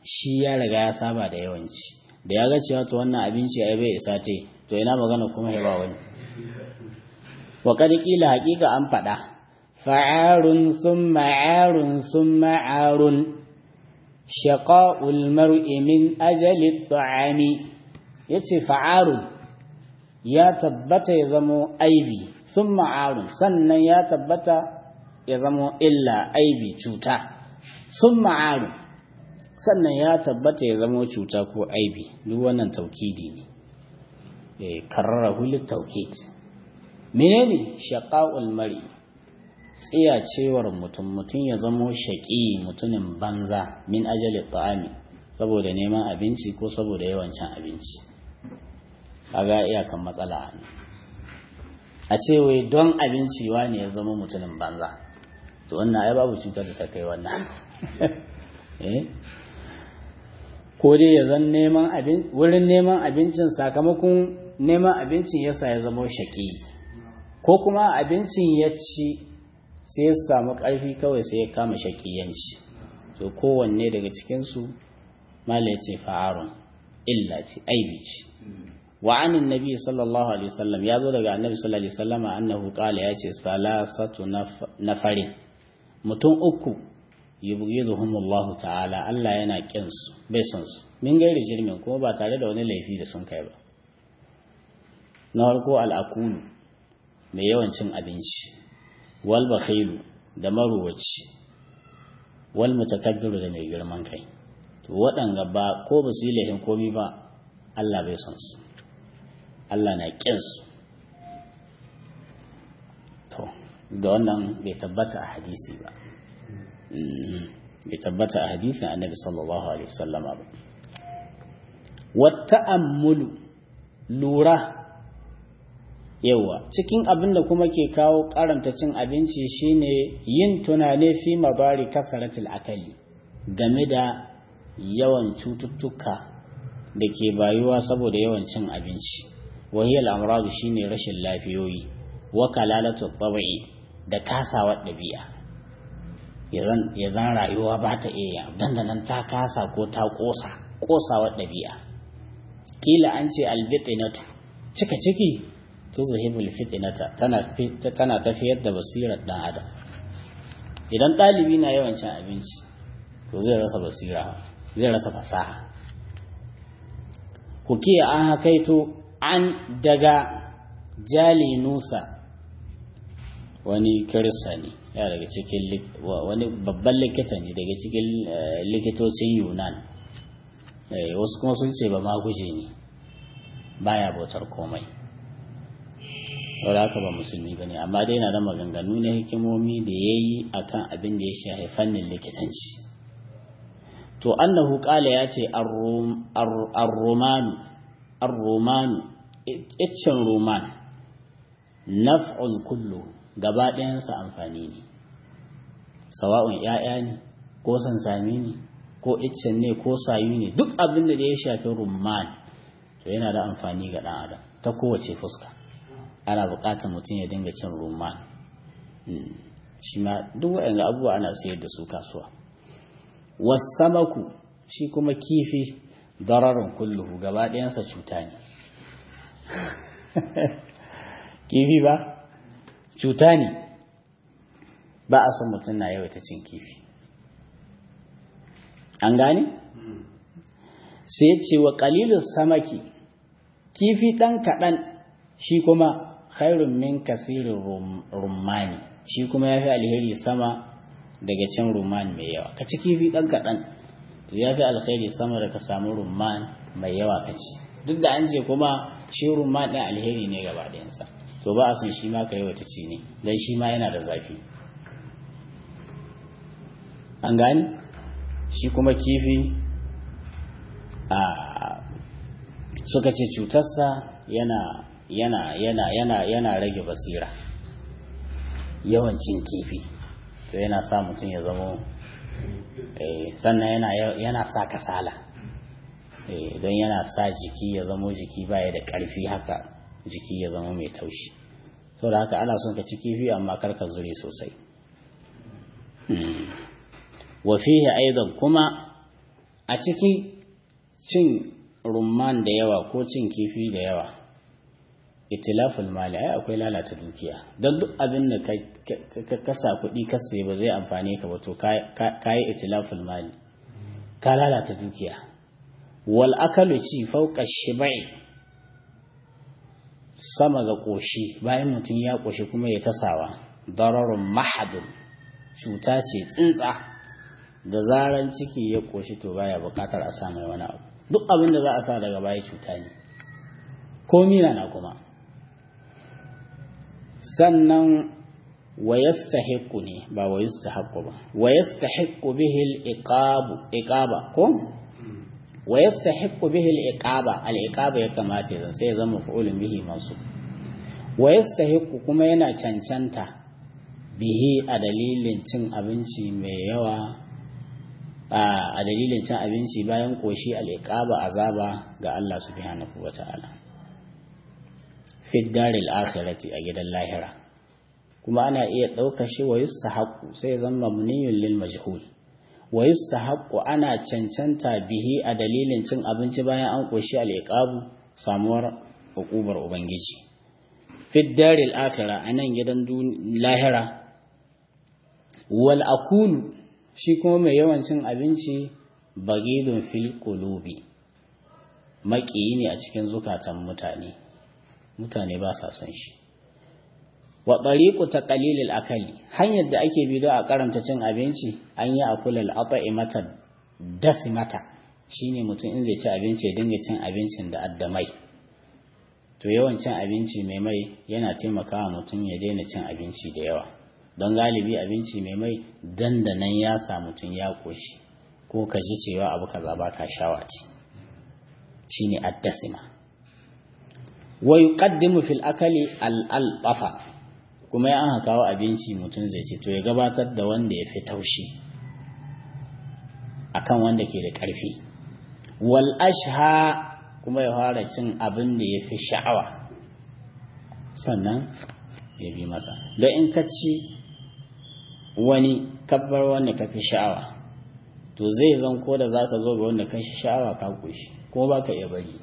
shi ya riga ya saba da yawanci da ya ga cewa to wannan abinci ai bai isa te to ina magana kuma ya ba wani wa kad kila haqiqa an fada fa'arun thumma 'arun thumma 'arun shaqa'ul mar'i min ajali at-ta'ami yace fa'arun ya tabbata ya zamo aibi thumma 'arun sannan ya tabbata ya zamo illa aibi cuta thumma 'arun sannan ya tabbata ya zama cuta ko aibi duk wannan taukidi ne eh karrarahu litaukid menene shaqaul mari tsiyacewar mutum mutum ya zama shaqi mutumin banza min ajali ta'ami saboda neman abinci ko saboda yawan cin abinci kaga iyakan matsala a ce wai don abinci wani ya zama mutumin banza to wannan ai babu cutar da ta kai wannan eh ko dai ya zan neman abin wurin neman abincin sakamakon neman abincin yasa ya zama shaƙi ko kuma abincin ya ci sai ya samu ƙarfi kawai sai ya kama shaƙiyanci to kowanne daga cikinsu mala ya ce fa'arun illa ce aibi ce wa anin nabi sallallahu alaihi wasallam ya zo daga annabi sallallahu alaihi wasallam annahu qala ya ce salasatu nafarin mutum uku yubghiduhumullahu ta'ala Allah yana kin su bai son su min gairi jirmin kuma ba tare da wani laifi da sun kai ba na farko al'akulu mai yawan cin abinci wal bakhilu da maruwaci wal mutakabbiru da mai girman kai to waɗanga ba ko ba su yi laifin komi ba Allah bai son su Allah na kin su to da wannan bai tabbata a hadisi ba bai tabbata a hadisin annabi sallallahu alaihi wasallama ba wata ammulu lura yawa cikin abin da kuma ke kawo karanta cin abinci shine yin tunane fi mabari kasaratul akali game da yawan cututtuka da ke bayuwa saboda yawan cin abinci wahiyar amuradu shine rashin lafiyoyi wa kalalatu tabi'i da kasawar ɗabi'a ya zan rayuwa ba ta iya dandanan ta kasa ko ta kosa kosawar ɗabi'a kila an ce albitinatu cika ciki to zuhibul fitinata tana tafiyar da basirar ɗan adam idan ɗalibi na yawan cin abinci to zai rasa basira zai rasa fasaha hukiya an hakaito an daga jali nusa wani kirista ne ya daga cikin wani babban likita ne daga cikin likitocin yunan wasu kuma sun ce ba ma guje ne baya bautar komai wadda haka ba musulmi ba ne amma dai na da maganganu na hikimomi da ya yi a kan abin da ya shafi fannin likitanci to annahu kala ya ce ar-romanu ar-romanu iccen roman naf'un kullu gaba ɗayansa amfani ne sawa'un ‘ya'ya ne ko sansami ne ko iccen ne ko sayu ne duk abin da ya shafi rumman to yana da amfani ga ɗan adam ta kowace fuska ana buƙatar mutum ya dinga cin rumman shi ma duk waɗanda abubuwa ana sayar da su kasuwa wasamaku shi kuma kifi dararin kulluhu gaba ɗayansa cuta ne kifi ba cuta ne ba a son mutum na yawaita cin kifi an gane sai ce wa ƙalilun samaki kifi ɗan kaɗan shi kuma khairun min kasirin rumani shi kuma ya fi alheri sama daga cin rumani mai yawa ka ci kifi ɗan kaɗan to ya fi alheri sama da ka samu rumani mai yawa ka ci duk da an ce kuma shi rumani ɗin alheri ne gaba ɗayansa to ba a san shi ma ka yawaita ci ne don shi ma yana da zafi an gani shi kuma kifi a suka ce cutarsa yana yana yana yana yana rage basira yawan cin kifi to yana sa mutum ya zama sannan yana yana sa kasala don yana sa jiki ya zamo jiki baya da ƙarfi haka jiki ya zama mai taushi da haka ana son ka ci kifi amma kar ka zure sosai wa fihi aidan kuma a cikin cin rumman da yawa ko cin kifi da yawa itilaful mali ai akwai lalata dukiya don duk abin da ka kasa kuɗi ka sayi ba zai amfane ka ba to ka yi itilaful mali ka lalata dukiya wal akalu ci fauka shibai sama ga ƙoshi bayan mutum ya ƙoshi kuma ya tasawa dararun mahadun cuta ce tsintsa da zaran ciki ya ƙoshi to baya buƙatar a sa mai wani abu duk abin da za a sa daga baya cuta ne ko mina na kuma sannan wa yastahiqqu ne ba wa yastahiqqu ba wa yastahiqqu bihi al-iqabu iqaba ko wa yastahiqqu bihi al-iqaba al-iqaba ya kamata yanzu sai ya zama fa'ulun bihi masu wa yastahiqqu kuma yana cancanta bihi a dalilin cin abinci mai yawa a dalilin cin abinci bayan koshi al-iqaba azaba ga Allah subhanahu wata'ala fi daril akhirati a gidan lahira kuma ana iya ɗaukar shi wa yustahaqqu sai zama mabniyun lil majhul wa yustahaqqu ana cancanta bihi a dalilin cin abinci bayan an koshi al-iqabu samuwar hukubar ubangiji fi daril akhirah anan gidan lahira wal akulu shi kuma mai yawan cin abinci bagidun fil qulubi maƙiyi ne a cikin zukatan mutane mutane ba sa son shi wa tariqu taqlilil akali hanyar da ake bi don a karanta cin abinci an yi akulal at'imata dasimata shine mutum in zai ci abinci ya dinga cin abincin da addamai to yawan cin abinci mai mai yana taimakawa mutum ya daina cin abinci da yawa don galibi abinci mai mai dandanan ya sa mutum ya koshi ko ka ji cewa abu kaza ba ka shawati shine addasima wa yuqaddimu fil akali al-alfafa kuma ya aka kawo abinci mutum zai ce to ya gabatar da wanda ya fi taushi akan wanda ke da ƙarfi wal ashha kuma ya fara cin abin da ya fi sha'awa sannan ya bi masa don in ka ci wani kabbar wanda ka fi sha'awa to zai zan ko da za ka zo ga wanda ka fi sha'awa ka kushi kuma ba ka iya bari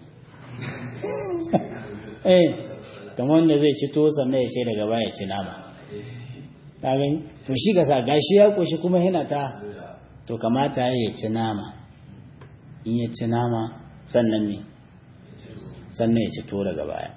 eh kamar wanda zai ci to sannan ya ce daga baya ci nama ka gani to shi ga sa gashi ya koshi kuma yana ta to kamata ya ci nama in ya ci nama sannan me sannan ya ci to daga baya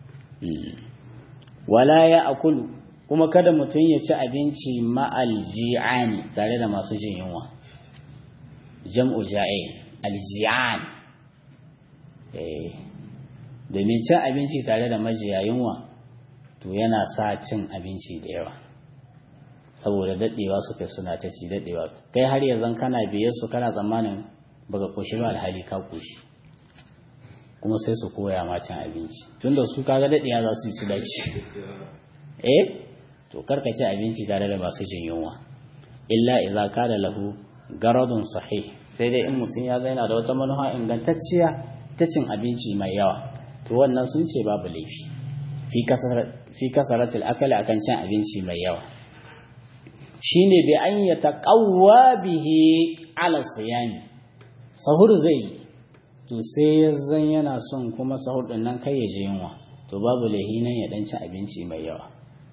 wala ya akulu kuma kada mutum ya ci abinci ma'al ji'ani tare da masu jin yunwa jam'u ja'i alji'an eh domin cin abinci tare da majiya yunwa to yana sa cin abinci da yawa saboda daɗewa suka suna ta ci daɗewa kai har yanzu kana biyar su kana tsammanin baka koshi ba alhali ka koshi kuma sai su koya ma cin abinci tunda su kaga daɗewa za su yi su dace eh to karka ci abinci tare da masu jin yunwa illa idza kana lahu garadun sahih sai dai in mutum ya zaina da wata manufa ingantacciya ta cin abinci mai yawa to wannan sun ce babu laifi fi kasaratul akali akan cin abinci mai yawa shine bi an ya taqawwa bihi ala siyami sahur zai to sai ya zan yana son kuma sahur din nan kai ya je yunwa to babu laifi nan ya dan ci abinci mai yawa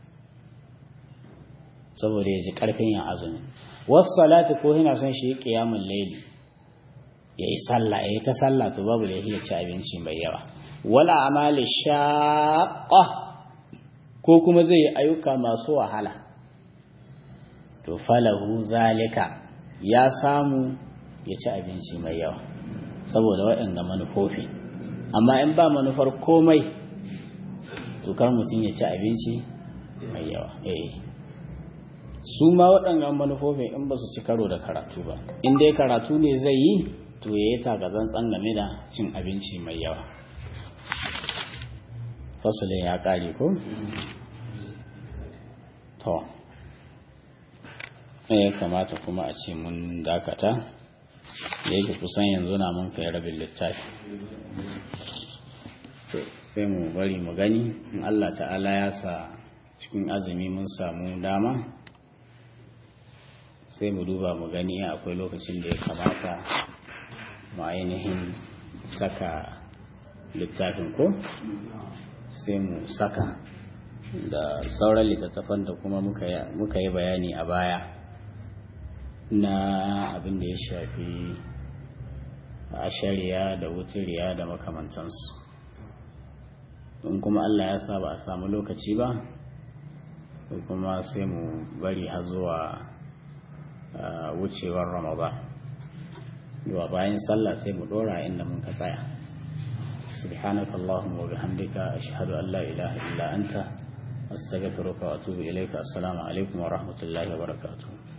saboda ya ji karfin yin azumi wasu salati ko yana son shi qiyamul layli ya yi sallah ya yi ta sallah to babu laifi ya ci abinci mai yawa wala amali shaqqa ko kuma zai yi ayyuka masu wahala to falahu zalika ya samu ya ci abinci mai yawa saboda waɗanda manufofi amma in ba manufar komai to kar mutum ya ci abinci mai yawa eh su ma waɗannan manufofin in ba su ci karo da karatu ba in dai karatu ne zai yi to ya yi takazantsan game da cin abinci mai yawa fasulin ya ƙare ko? to ya kamata kuma a ce mun dakata da yake kusan yanzu na mun kai rabin littafi sai mu bari mu gani in Allah ta'ala ya sa cikin azumi mun samu dama sai mu duba mu gani akwai lokacin da ya kamata mu ainihin saka littafin ko sai mu saka da sauran littattafan da kuma muka yi bayani a baya na abin da ya shafi a shari'a da wutiriya da makamantansu in kuma allah ya sa ba a samu lokaci ba sai kuma sai mu bari har zuwa wucewar ramadan zuwa bayan sallah sai mu dora inda mun ka tsaya سبحانك اللهم وبحمدك أشهد أن لا إله إلا أنت أستغفرك وأتوب إليك السلام عليكم ورحمة الله وبركاته